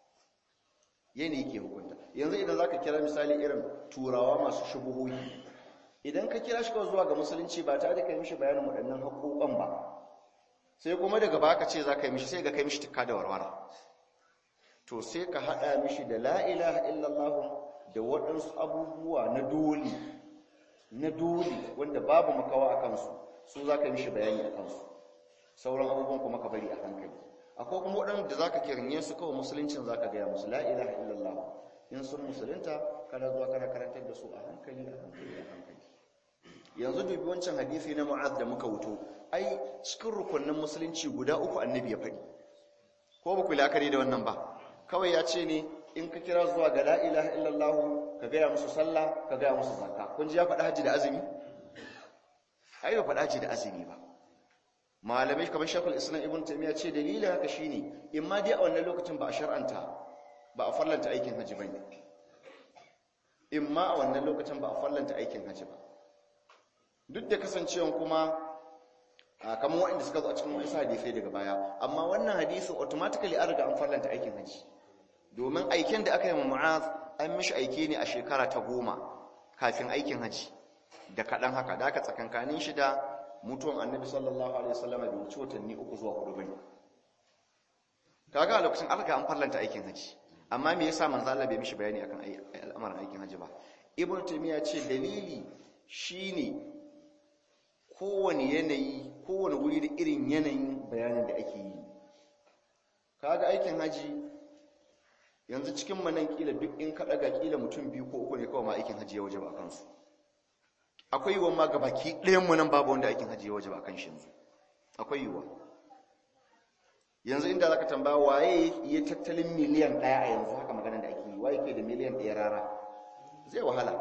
yanayi ke hukunta yanzu idan zaka kira misali irin turawa masu shubuhohi idan ka kira shi kawai zuwa ga musulunci ba tare da kai mishi bayanin waɗannan haƙoƙan ba sai kuma daga baka ce za ka yi mishi sai ga kai mishi tukka da warwara to sai ka haɗa mishi da la ilaha illallah da waɗansu abubuwa na dole na dole wanda babu makawa a kansu su za ka yi mishi bayani a kansu sauran abubuwan kuma ka bari a hankali akwai kuma waɗanda za ka kiranye su kawai musuluncin za ka gaya musu la ilaha illallah in sun musulunta kana zuwa kana karantar da su a hankali a hankali a hankali yanzu dubi wancan hadisi na mu'az da muka wuto ai cikin rukunin musulunci guda uku annabi ya faɗi ko ba ku lakari da wannan ba kawai ya ce ne in ka kira zuwa ga la ilaha illallah ka gaya musu sallah ka gaya musu zakka kun ji ya faɗi haji da azumi ai ba faɗi haji da azumi ba malamai kamar shakul islam ibn taymiya ce dalilin haka shine in ma dai a wannan lokacin ba a shar'anta ba a farlanta aikin haji bane in ma a wannan lokacin ba a farlanta aikin haji ba duk da kasancewan kuma kamar waɗanda suka zo a cikin wasu hadisai daga baya amma wannan hadisin automatically an riga an farlanta aikin haji domin aikin da aka yi ma mu'az an mishi aiki ne a shekara ta goma kafin aikin haji da kaɗan haka da aka tsakankanin shi da mutuwan annabi sallallahu alaihi wasallam bai wuce watanni uku zuwa hudu bane kaga a lokacin an riga an farlanta aikin haji amma me yasa manzo Allah bai mishi bayani akan al'amarin aikin haji ba ibnu taymiya ce dalili shine kowane yanayi kowane wuri da irin yanayin bayanin da ake yi kaga aikin haji yanzu cikin manan kila duk in ka daga kila mutum biyu ko uku ne kawai ma aikin haji ya waje ba kansu akwai yiwuwa ma gabaki ɗayan mu nan babu wanda aikin haji ya waje ba kan shi yanzu akwai yiwuwa yanzu inda zaka tambaya waye ya tattalin miliyan ɗaya a yanzu haka maganar da ake yi waye ke da miliyan ɗaya rara zai wahala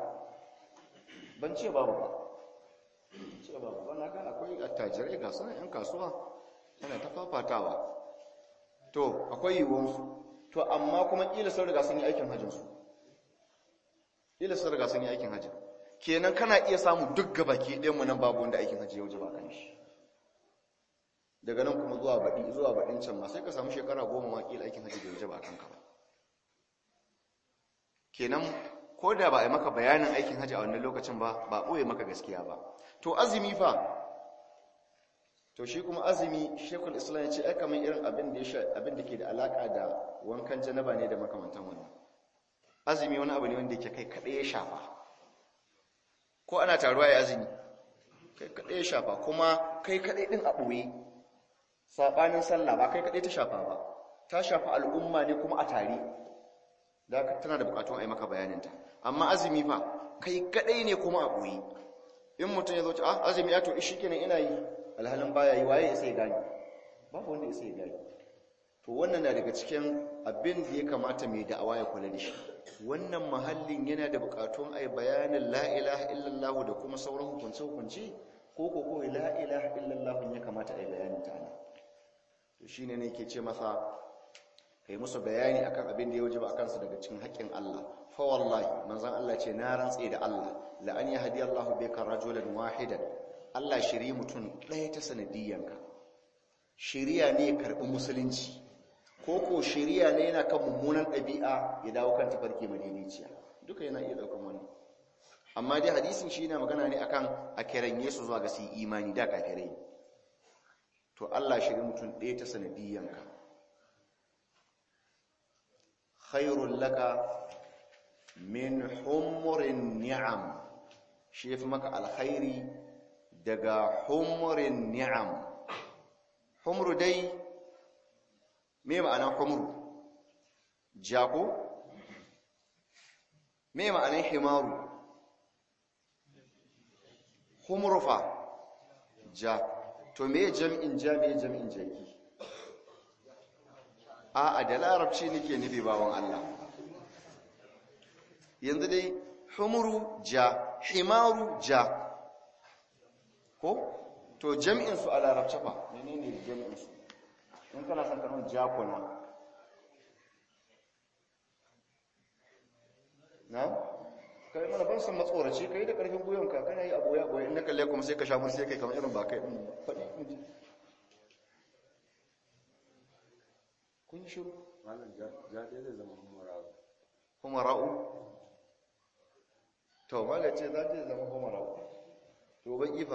ban ce babu ba ce babu ba na ga akwai attajirai ga sunan yan kasuwa yana ta fafatawa to akwai yiwuwansu to amma kuma ƙila sun riga sun yi aikin hajjinsu ƙila sun riga sun yi aikin hajjin kenan kana iya samu duk gabaki ɗayan mu nan babu wanda aikin hajji ya wuce ba kan shi daga nan kuma zuwa baɗi zuwa baɗin can ma sai ka samu shekara goma ma ƙila aikin hajji bai wuce ba kanka ba kenan ko da ba a yi maka bayanin aikin hajji a wannan lokacin ba ba ɓoye maka gaskiya ba to azumi fa to shi kuma azumi shekul islam ya ce ai kamar irin abin da ya abin da ke da alaka da wankan janaba ne da makamantan wannan azumi wani abu ne wanda yake kai kaɗai ya shafa ko ana taruwa ya azumi kai kaɗai ya shafa kuma kai kaɗai ɗin a ɓoye saɓanin sallah ba kai kaɗai ta shafa ba ta shafa al'umma ne kuma a tare da tana da buƙatun a yi maka bayaninta amma azumi fa kai kaɗai ne kuma a ɓoye in mutum ya zo ce ah azumi ya to ishi kenan ina yi alhalin baya yi waye isa ya gani babu wanda isa ya gani to wannan na daga cikin abin da ya kamata mai da'awa ya kula da shi wannan mahallin yana da bukatun ai bayanin la ilaha illallah da kuma sauran hukunce hukunci ko ko ko la ilaha illallah ya kamata ai bayanin ta ne to shine ne yake ce masa kai musu bayani akan abin da ya wajaba akan su daga cikin haƙƙin Allah fa wallahi manzon Allah ce na rantse da Allah la an yahdi Allah bika rajulan wahidan Allah shiri mutum ɗaya ta sanadiyyanka shiriya ne ya karɓi musulunci ko ko shiriya ne yana kan mummunan ɗabi'a ya dawo kan tafarki madiniciya duka yana iya ɗaukan wani amma dai hadisin shi na magana ne akan a kiran yesu zuwa ga su imani da kafirai to Allah shiri mutum ɗaya ta sanadiyyanka khairul laka min humurin ni'am shi yafi maka alkhairi daga humurin ni'am humru dai me ma'anar humru jako me ma'anar himaru humrufa ja to me jam'in ja me jam'in jaki a'a da larabci nake nufi bawon Allah yanzu dai humru ja himaru ja ko to jam'in su a larabci fa menene jam'in su in kana son kanon jakuna na kai mana ban san matsoraci kai da karfin gwiwanka kana yi aboya aboya in na kalle kuma sai ka sha mun sai kai kamar irin ba kai din faɗi kun shiru malam ja ja dai zai zama humara'u humara'u to mala ce za ta zama humara'u to ban ifa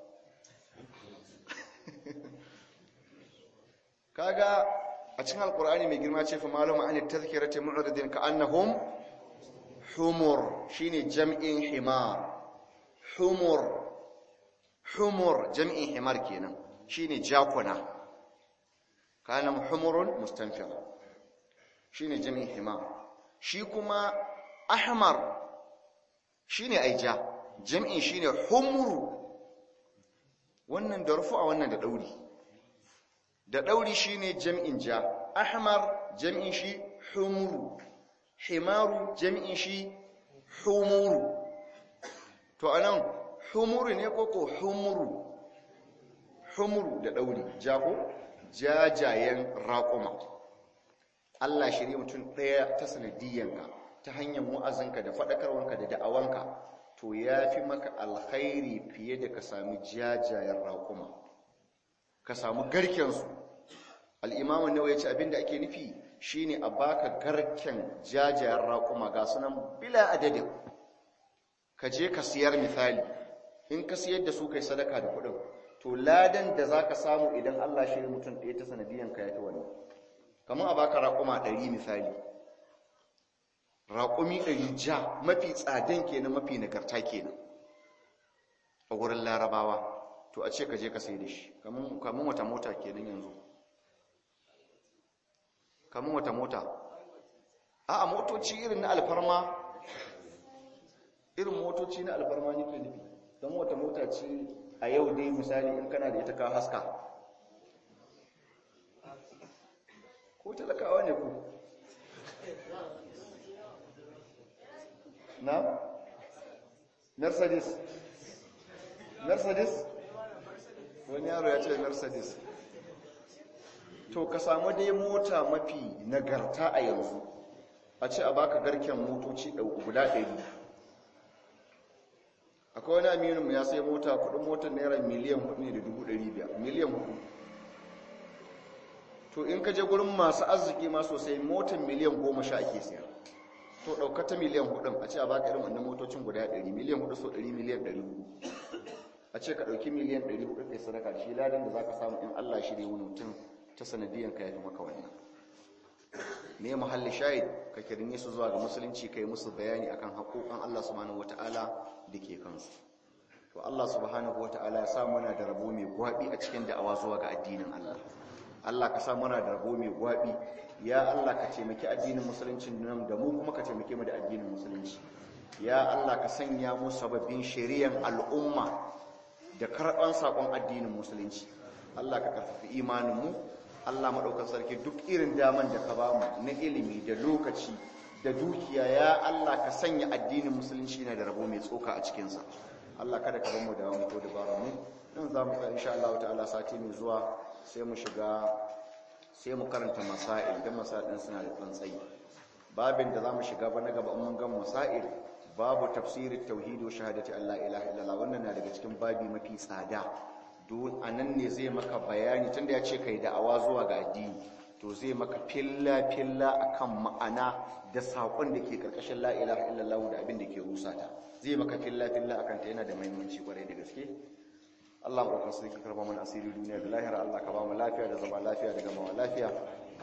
kaga a cikin alkur'ani mai girma ce fa malama an tazkirati mu'ridin ka annahum humur shine jam'in himar humur humur jam'in himar kenan shine jakuna kana humurun mustanfir shine jam'in himar shi kuma ahmar shine aija jam'in shine humru wannan da rufu a wannan da dauri da dauri shine jam'in ja ahmar jam'in shi humru himaru jam'in shi humuru to anan humuru ne koko humuru humuru da dauri jako jajayen raƙuma Allah shirye mutum ɗaya ta sanadiyyanka ta hanyar wa'azinka da faɗakarwanka da da'awanka to ya fi maka alkhairi fiye da ka sami jajayen raƙuma ka samu garkensu al'imamun nawa ya ce abinda ake nufi shine a baka garken jajayen raƙuma ga sunan bila adadin ka je ka siyar misali in ka siyar da su kai sadaka da kuɗin to ladan da za ka samu idan Allah shirye mutum ɗaya ta sanadiyyanka ya fi wani kamar a baka raƙuma ɗari misali raƙumi ɗari ja mafi tsadan kenan mafi nagarta kenan a wurin larabawa to a ce ka je ka sai da shi kamar wata mota kenan yanzu kamar wata mota a a motoci irin na alfarma irin motoci na alfarma nake nufi don wata mota ce a yau dai misali in kana da ita ka haska ko talakawa ne ku na mercedes mercedes wani yaro ya ce mercedes to ka samu dai mota mafi nagarta a yanzu a ce a baka garken motoci guda ɗari akwai wani aminu ya sai mota kudin motar naira miliyan hudu ne da dubu ɗari biyar miliyan hudu to in ka je gurin masu arziki ma sosai motar miliyan goma sha ake siya to ɗauka ta miliyan hudun a ce a baka irin wannan motocin guda ɗari miliyan hudu so ɗari miliyan ɗari hudu a ce ka ɗauki miliyan ɗari hudu kai sadaka shi ladan da za ka samu in allah shirya wani mutum ta sanadiyan ka yafi maka wannan me mahalli shahid ka kirni su zuwa ga musulunci kai musu bayani akan haƙoƙan Allah subhanahu wata'ala da ke kansu to Allah subhanahu wata'ala ya sa muna da rabo mai gwabi a cikin da'awa zuwa ga addinin Allah Allah ka sa muna da rabo mai gwabi ya Allah ka taimaki addinin musulunci nan da mu kuma ka taimake mu da addinin musulunci ya Allah ka sanya mu sababbin shari'an al'umma da karɓan saƙon addinin musulunci Allah ka karfafi imanin mu Allah maɗaukar sarki duk irin daman da ka ba mu na ilimi da lokaci da dukiya ya Allah ka sanya addinin musulunci na da rabo mai tsoka a cikinsa Allah kada ka bamu da mu ko dabara mu nan za mu ka insha Allah ta'ala sati mai zuwa sai mu shiga sai mu karanta masail dan masail din suna da tsantsayi babin da za mu shiga ba na gaba mun ga masail babu tafsirin tauhidi wa shahadati Allah ilaha illallah wannan na daga cikin babi mafi tsada a nan ne zai maka bayani tunda ya ce kai da'awa zuwa ga addini to zai maka filla-filla akan ma'ana da saƙon da ke ƙarƙashin la'ilaha illallah da abin da ke rusa ta zai maka filla-filla akan ta yana da mahimmanci kwarai da gaske Allah maɗaukar sarki karba mana asiri duniya da lahira Allah ka ba mu lafiya da zama lafiya da gamawa lafiya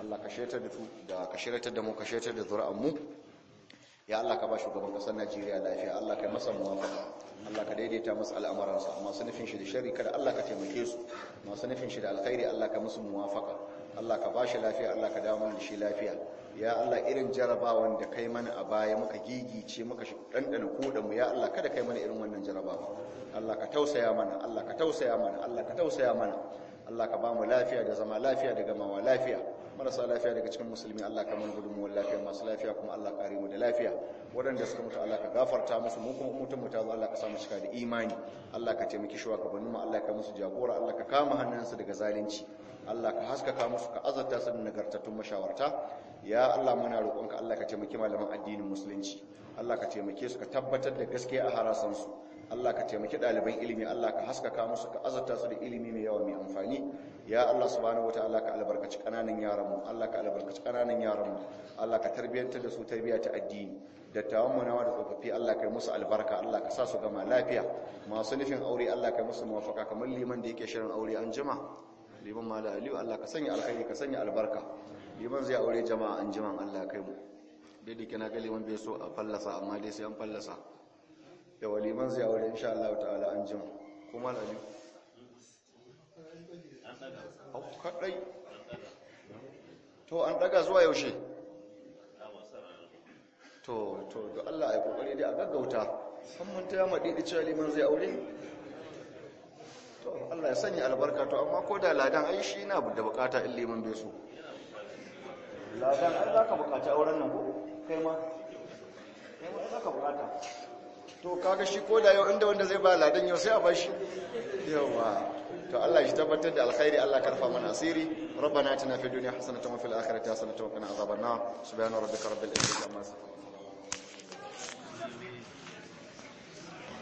Allah ka shiryatar da su da ka shiryatar da mu ka shiryatar da zuri'an mu ya Allah ka ba shugaban kasar Najeriya lafiya Allah ka masa muwafaqa Allah ka daidaita masa al'amuransa masu nufin shi da sharri kada Allah ka taimake su masu nufin shi da alkhairi Allah ka musu muwafaqa Allah ka ba shi lafiya Allah ka dawo mana da shi lafiya ya Allah irin jarabawan da kai mana a baya muka gigice muka dandana kodan mu ya Allah kada kai mana irin wannan jarabawa Allah ka tausaya mana Allah ka tausaya mana Allah ka tausaya mana Allah ka ba mu lafiya da zama lafiya da gamawa lafiya marasa lafiya daga cikin musulmi Allah ka mana gudunmuwar lafiya masu lafiya kuma Allah kare mu da lafiya waɗanda suka mutu Allah ka gafarta musu mu kuma mutum mu ta zo Allah ka samu cika da imani Allah ka taimaki shugabannin mu Allah ka musu jagora Allah ka kama hannunsu daga zalunci Allah ka haskaka musu ka azarta su da nagartattun mashawarta ya Allah muna roƙonka Allah ka taimaki malaman addinin musulunci Allah ka taimake su ka tabbatar da gaskiya a harasansu Allah ka taimaki ɗaliban ilimi Allah ka haskaka musu ka azarta su da ilimi mai yawa mai amfani ya Allah subhanahu wataala ka albarkaci kananan yaran mu Allah ka albarkaci kananan yaran mu Allah ka tarbiyantar da su tarbiyya ta addini dattawan mu nawa da tsofaffi Allah ka yi musu albarka Allah ka sa su gama lafiya masu nufin aure Allah ka yi musu muwafaka kamar liman da yake shirin aure an jima liman mala aliyu Allah ka sanya alkhairi ka sanya albarka liman zai aure jama'a an jima Allah kai mu dai da kana ga liman bai so a fallasa amma dai sai an fallasa yawa liman zai aure insha Allah ta'ala an jima kuma aliyu au kadai to an daga zuwa yaushe to to da Allah ya kokari dai a gaggauta san mun ta yamma dai cewa liman zai aure to Allah ya sanya albarka to amma ko da ladan ai shi na da bukata in liman bai so ladan ai zaka bukaci auren nan ko kai ma kai ma zaka bukata to kaga shi ko da yau inda wanda zai ba ladan yau sai a bashi yawa to Allah shi tabbatar da alkhairi Allah karfa mana asiri ربنا اتنا في الدنيا حسنه وفي الاخره حسنه وقنا عذاب النار سبحان ربك رب العزه عما يصفون